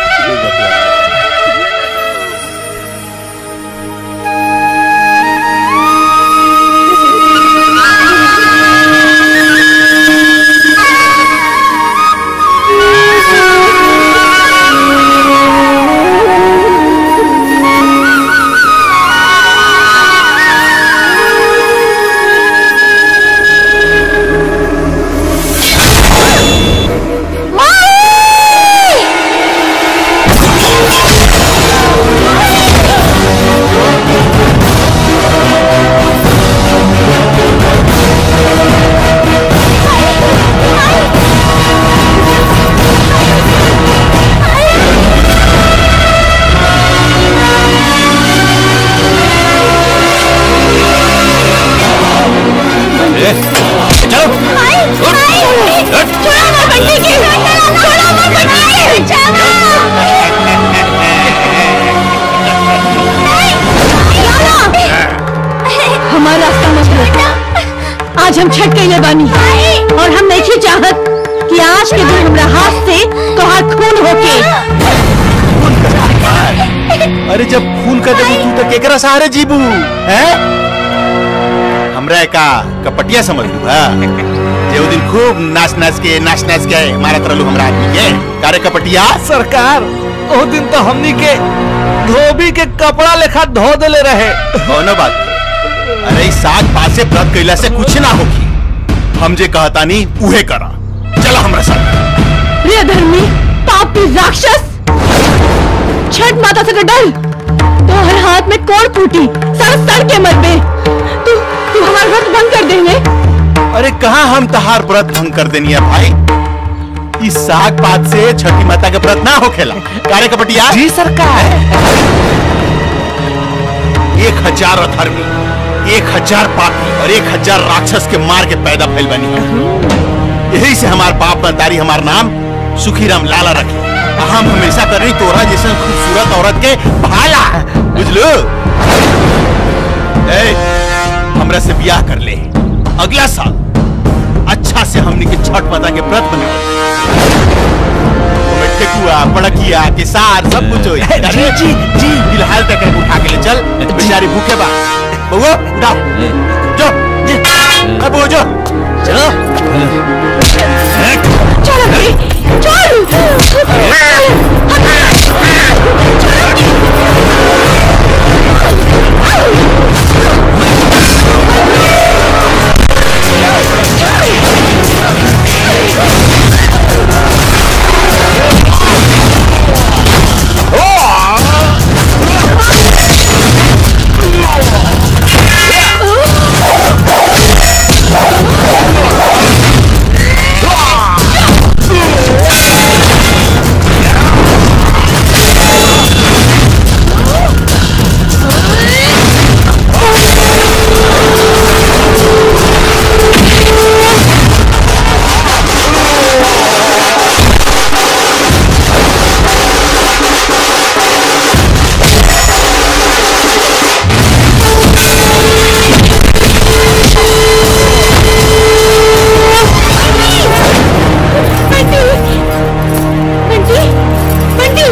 माई जब खून कर देबू तू तो केकरा सहारे जीबू हैं हमरा का कपटिया समझ लू हा जे वो दिन खूब नाच नाच के नाच नाच के मारत रहलू हमरा आदमी के कारे कपटिया सरकार ओ दिन तो हमनी के धोबी के कपड़ा लेखा धो देले रहे कौनो बात नहीं। अरे इस साग पात से व्रत कैला से कुछ ना होगी हम जे कहता नहीं उहे करा चला हमरा साथ प्रिय धर्मी पापी राक्षस छठ माता से डर तो हर हाथ में कोड़ फूटी सर सर के मत में तू तू हमारा व्रत भंग कर देंगे अरे कहा हम तहार व्रत भंग कर देनी है भाई इस साग पात से छठी माता के व्रत ना होखेला कारे कपटिया जी सरकार एक हजार अधर्मी एक हजार पापी और एक हजार राक्षस के मार के पैदा फैल बनी हम यही से हमार बाप मतारी हमार नाम सुखीराम लाला रखे आ हम हमेशा कर रही तोरा जैसे खूबसूरत औरत के भाला बुझलो ए हमरा से ब्याह कर ले अगला साल अच्छा से हमनी के छठ माता के व्रत बने ओमे ठेकुआ पड़किया केसार सब कुछ होई जी, जी, जी फिलहाल तक उठा के ले चल बेचारी भूखे बा बउआ उठा जो अब वो जो चलो चलो भाई बंटी बंटी बंटी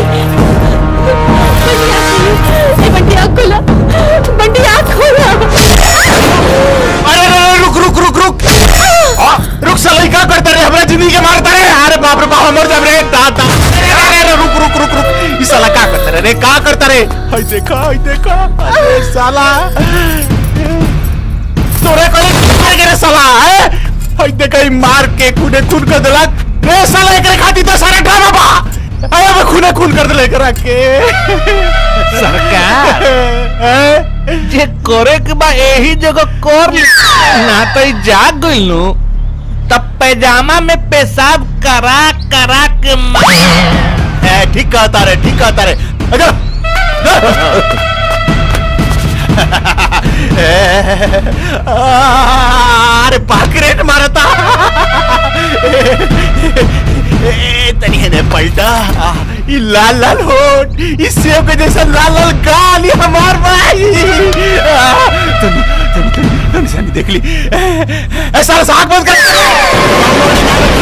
बंटी आँख खोला बंटी आँख खोला अरे अरे रुक रुक रुक रुक आ, रुक साला का करता रे हमरा जिंदगी के मारता रे अरे बाप रे बाप हमर जब रे दादा अरे अरे अरे रुक रुक रुक रुक ई साला का करता रे रे का करता रे हाय देखा हाय देखा अरे साला तोरे कोले मार के रे साला है हाय देखा ई मार के खूने खून कर देलक रे साला एकरे खाती तो सारा ड्रामा बा अरे अब खूने खून कर देले एकरा के सरकार जे करे के बा यही जगह कर ली। ना तो ई जाग गइल नु तब पैजामा में पेशाब करा करा के मार ए ठीक कहता रे ठीक कहता रे अगर अरे पाकरेट मारता ए, तनी ने पलटा आ, ई लाल लाल होठ ई सेब के जैसा लाल लाल गाल ई हमार भाई आ, तनी तनी तनी तनी सानी देख ली ए साला साग बंद कर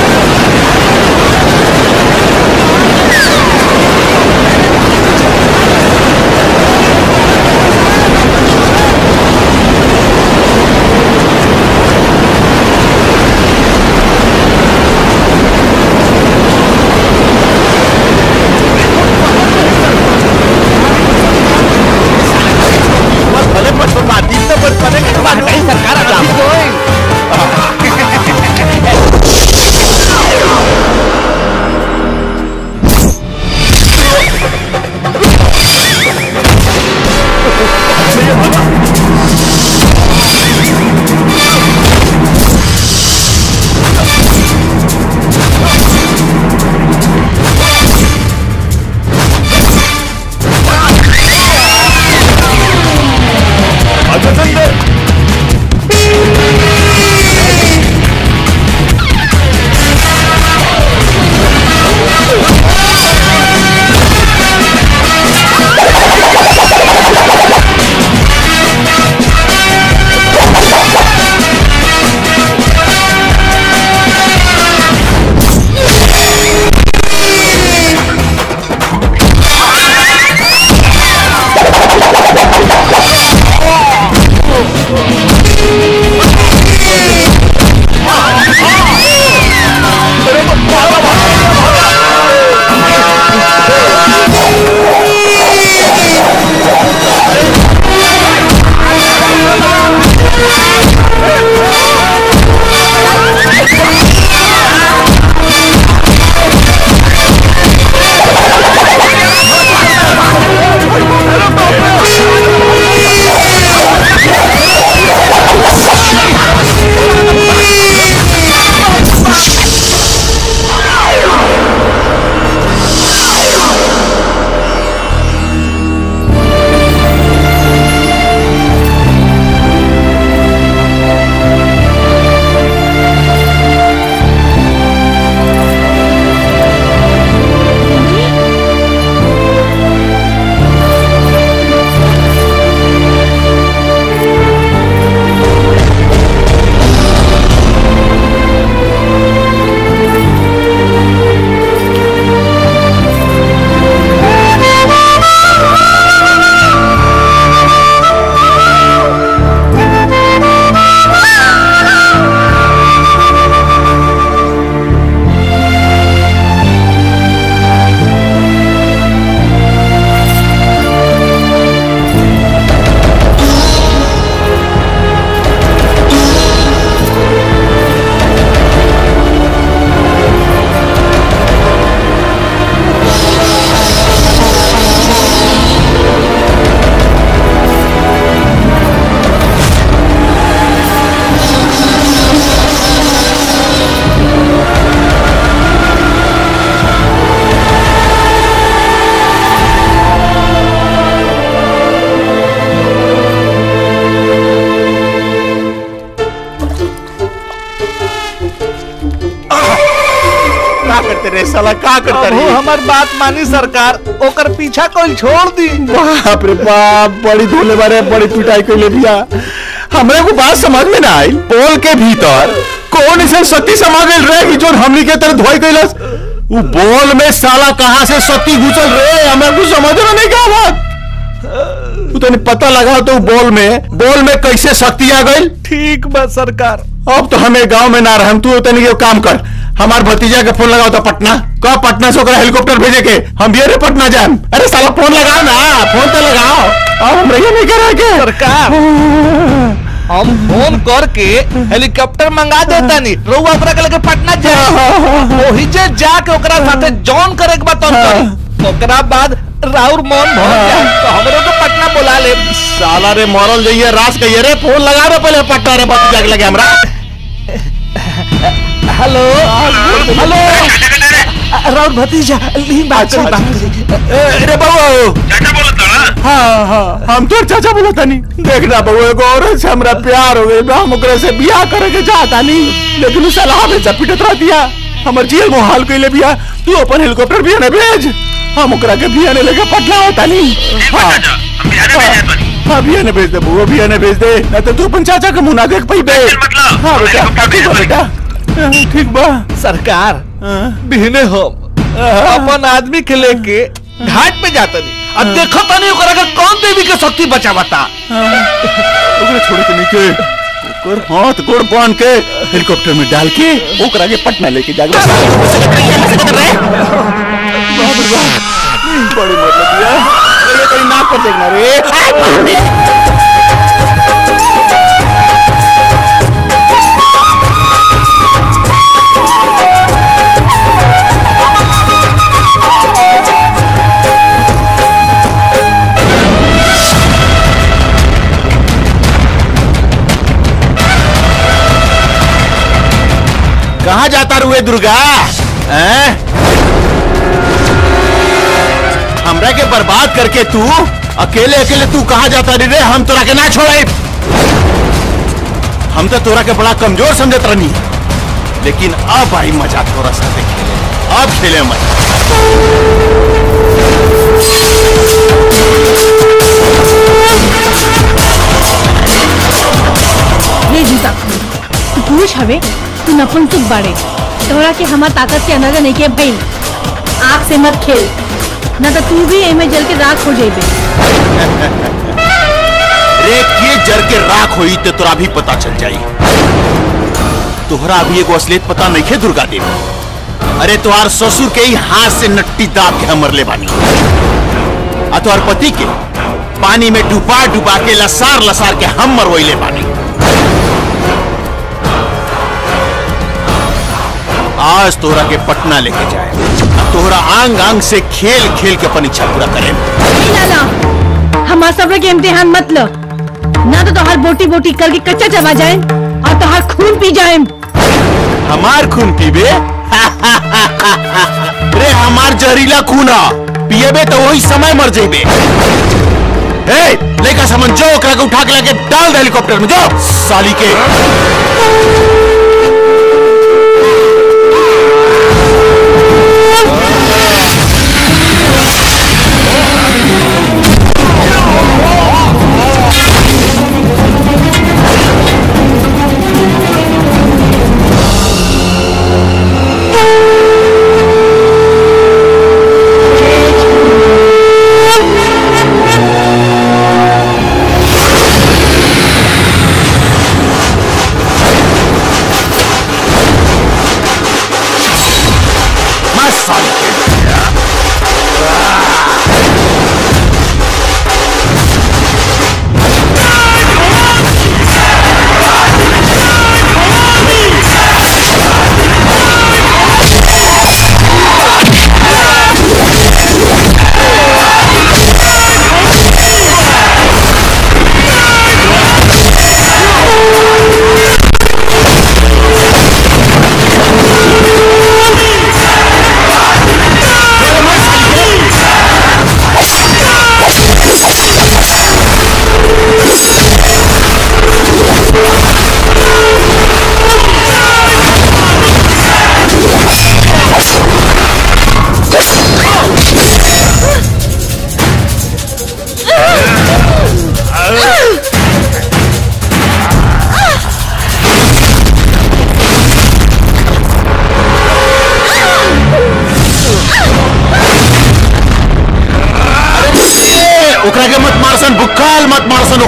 Thank चाहते रे साला का करता अब रे हमार बात मानी सरकार ओकर पीछा कोई छोड़ दी बाप रे बाप बड़ी धोले बारे बड़ी पिटाई कैले दिया हमरे को बात समझ में ना आई पोल के भीतर कौन ऐसे सती समा गइल रे कि जोन हमनी के तरह धोई कैलस वो बोल में साला कहाँ से सती घुसल रे हमें कुछ समझ में नहीं क्या बात तू तने पता लगा तो बोल में बोल में कैसे शक्ति आ गई ठीक बा सरकार अब तो हमें गांव में ना रह तू तनी के काम कर हमार भतीजा के फोन लगाओ तो पटना कब पटना से ओकरा हेलीकॉप्टर भेजे के हम भी अरे पटना जाए अरे साला फोन लगाओ ना फोन तो लगाओ अब हम रहिए नहीं करा के सरकार हम फोन करके हेलीकॉप्टर मंगा देता नहीं रउआ ओकरा के लेके पटना जाए ओही जे जाके ओकरा साथे जॉन करे के बाद करी ओकरा बाद राउर मन भर जाए तो हमरो को पटना बुला ले साला रे मरल जाइए रास कहिए रे फोन लगा रे पहले पटना रे भतीजा के लगे हमरा हेलो हेलो राउर भतीजा ली बात करी बात करी रे बाबू हाँ हाँ हम तो चाचा बोला था नहीं देखना बहू एगो औरत से हमरा प्यार हो गई हम ओकरा से बियाह करे के चाहता नहीं लेकिन उस सलाह में पिटत रह दिया हमर जेल में हाल कैले बिया तू अपन हेलीकॉप्टर भी ने भेज हम ओकरा के बिया ने लेके पटना होता नहीं हाँ हाँ बिया ने भेज दे बुआ बिया ने भेज दे ना तो तू अपन चाचा के मुंह ना देख पाई बे हाँ बेटा ठीक बा बेटा ठीक बा सरकार बिहने हम अपन आदमी के लेके घाट पे जाता नहीं अब देखो तनी ओकरा के कौन देवी के शक्ति बचावता ओकरा छोड़ के नहीं के ओकर हाथ गोड़ बांध के हेलीकॉप्टर में डाल के ओकरा के पटना लेके जागे बड़ी मतलब यार ये कहीं नाक पर देखना रे कहाँ जाता रुए दुर्गा हैं? हमरा के बर्बाद करके तू अकेले अकेले तू कहाँ जाता रे हम तोरा के ना छोड़े हम तो तोरा के बड़ा कमजोर समझत रहनी लेकिन अब आई मजा थोड़ा सा खेले अब खेले मजा ये जूता तू पुरुष हवे तू नपुंसक बाड़े तोरा के हमार ताकत के अंदाजा नहीं के भइल आग से मत खेल न तो तू भी एमे जल के राख हो जाइबे रे के जर के राख होई ते तोरा भी पता चल जाई तोहरा अभी एगो असलियत पता नहीं है दुर्गा देवी अरे तोहार ससुर के ही हाथ से नट्टी दाब के हमर ले बानी आ तोहार पति के पानी में डुबा डुबा के लसार लसार के हम मरवैले बानी आज तोहरा के पटना लेके जाए आ तोहरा आंग आंग से खेल खेल के अपन इच्छा पूरा करे नहीं लाला हमार सब्र के इम्तिहान मत लो ना तो तोहार बोटी बोटी करके कच्चा चबा जाए और तोहार खून पी जाए हमार खून पीबे रे हमार जहरीला खून आ पिएबे तो वही समय मर जेबे ए लेका समझ जो ओकरा के उठा के लाके डाल दे हेलीकॉप्टर में जो साली के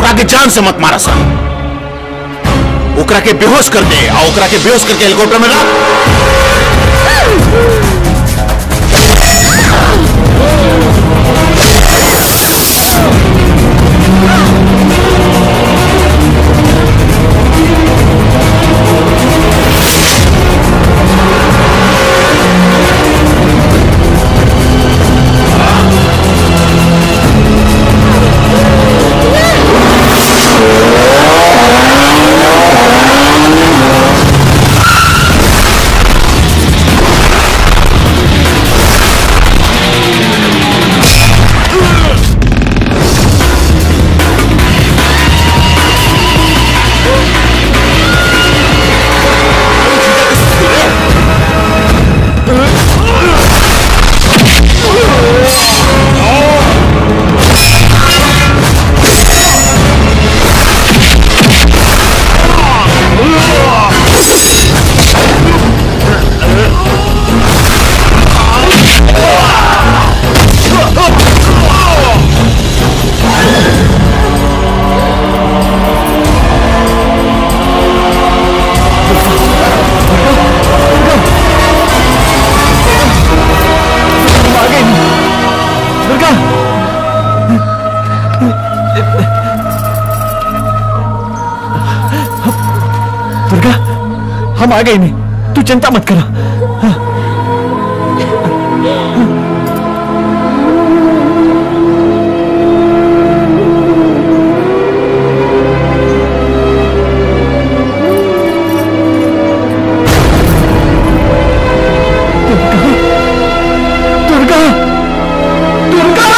ओकरा के जान से मत मारा सन ओकरा के बेहोश कर दे और ओकरा के बेहोश करके हेलीकॉप्टर में रख दुर्गा दुर्गा हम आ गए नहीं तू चिंता मत करा दुर्गा दुर्गा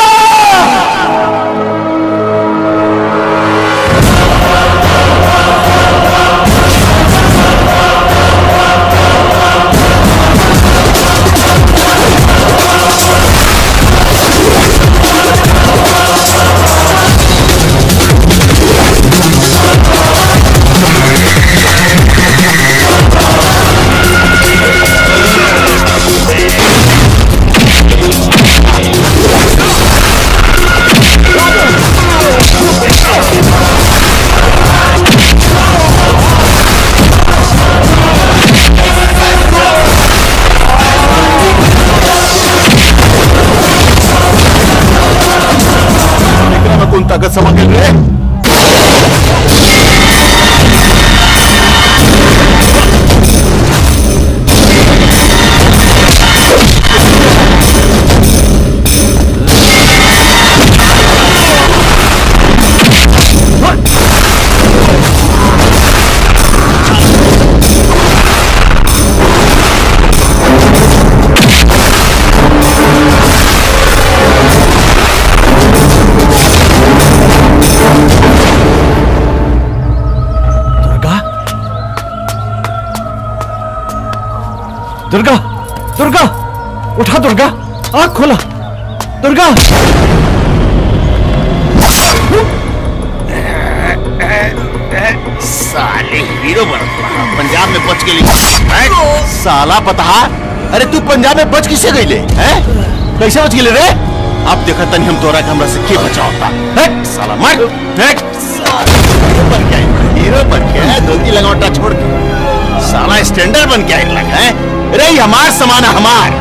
एकरा में कौन ताकत समा गेल रे दुर्गा दुर्गा उठा दुर्गा आँख खोला दुर्गा साले हीरो बनत रहा पंजाब में बच गेली हैं? साला पता अरे तू पंजाब में बच किसे गईले हैं कैसे बच गेले रे अब देखा तनी हम तोरा के हमरा से के बचावता हैं? साला मर हैं? साला हीरो बन के आई हीरो बन के आया, धोती लगावटा छोड़ के साला स्टैंडर्ड बन के आई लगा है रे ये हमार समान है, हमार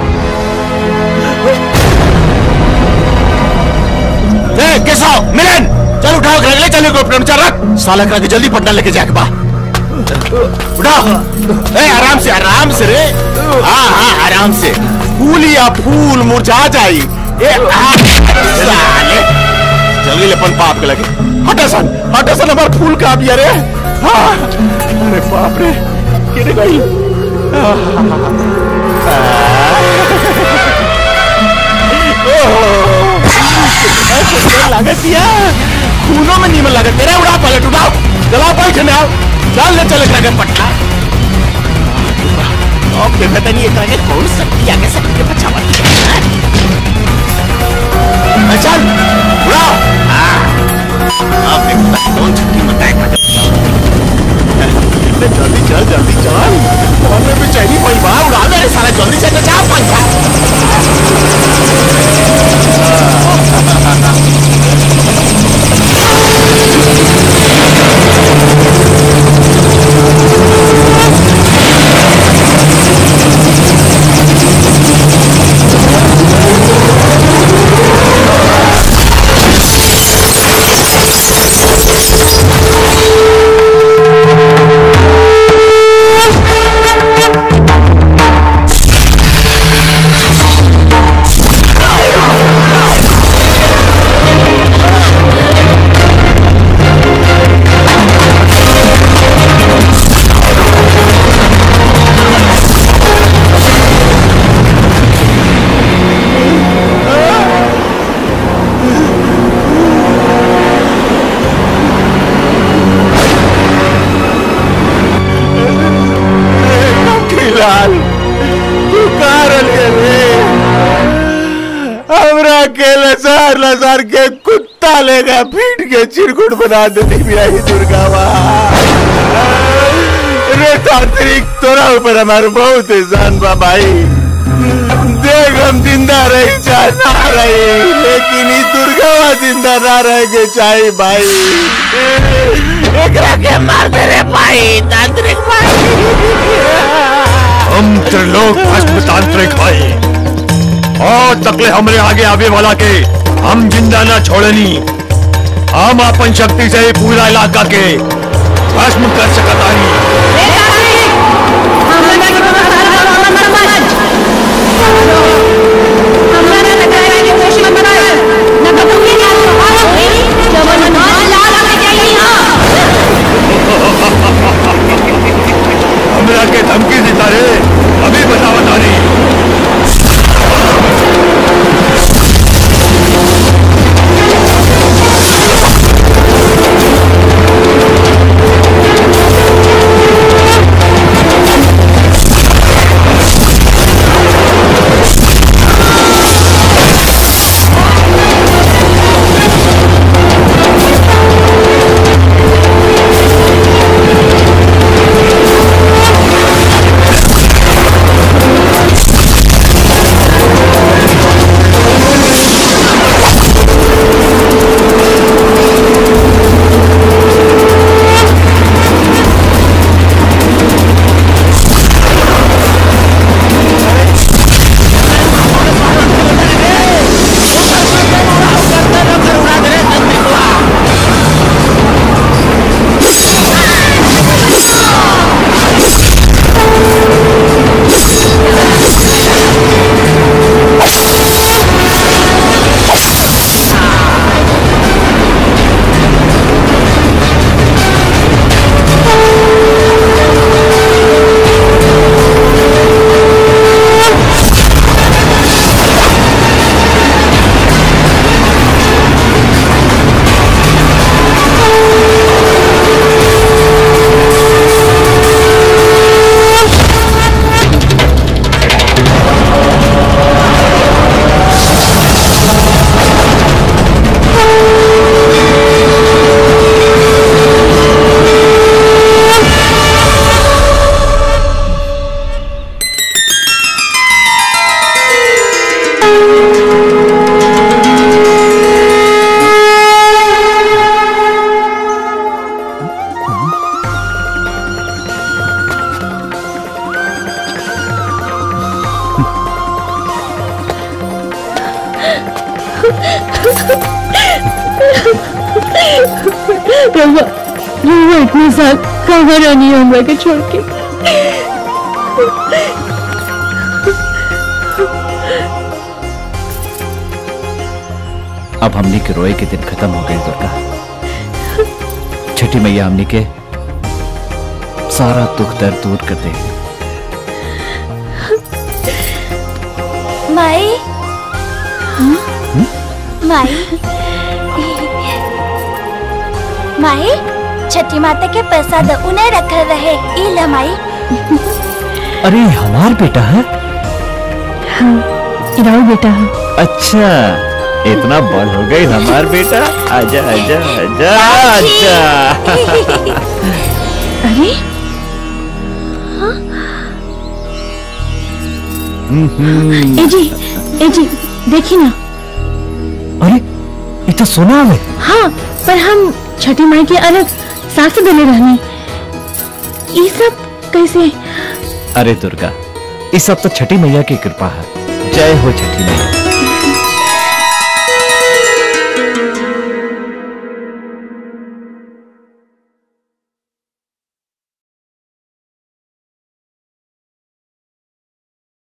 ए, केशव मिलन चल उठाओ घर ले चलो हेलीकॉप्टर में चल रख साला करा के जल्दी पटना लेके जाके बा उठाओ ए आराम से आराम से रे हाँ हाँ आराम से फूल या फूल मुरझा जाई ए आ, साले जल्दी लेपन पाप के लगे हटा सन हटा सन हमार फूल का भी अरे हाँ अरे बाप रे गिर गई लागत दिया खूनों में नीमन लागत तेरा उड़ा पलट उठाओ चला बैठ ना चल ले चले जाके पटना अब देखा तनी एक आगे कौन सकती आगे सकती के बचावा चल उड़ाओ हाँ। अब देखो कौन छुट्टी मत जल्दी चल जल्दी चल हमें भी चाहिए कोई बाहर उड़ा दे सारा जल्दी से जा पंखा लाल तू कारल के रे हमरा के लसार लसार के कुत्ता लेगा पीट के चिरकुट बना देती मेरी दुर्गा माँ रे तांत्रिक तोरा ऊपर हमारे बहुत एहसान बा भाई देख हम जिंदा रही चाहे ना रही लेकिन ई दुर्गा माँ जिंदा ना रह के चाहे भाई एकरा के मार दे रे भाई तांत्रिक हम त्रिलोक भस्म तांत्रिक भाई और तकले हमरे आगे आवे वाला के हम जिंदा ना छोड़नी हम अपन शक्ति से ही पूरा इलाका के भस्म कर सकता हमरा के धमकी देता रे अभी बता बता रही रवा रवा इतने साल कहाँ रहनी है हमरा के छोड़ के अब हमनी के रोए के दिन खत्म हो गए दुर्गा छठी मैया हमनी के सारा दुख दर्द दूर कर दे माई माई माई छठी माता के प्रसाद उन्हें रखल रहे ई ल माई अरे हमार बेटा है हाँ इराऊ बेटा है अच्छा इतना बड़ हो गई हमार बेटा आजा आजा आजा आजा अरे हम्म, ए जी ए जी देखी ना अरे इतना सोना है हाँ पर हम छठी माई के अलग सास देने रहनी ये सब कैसे अरे दुर्गा इस सब तो छठी मैया की कृपा है जय हो छठी मैया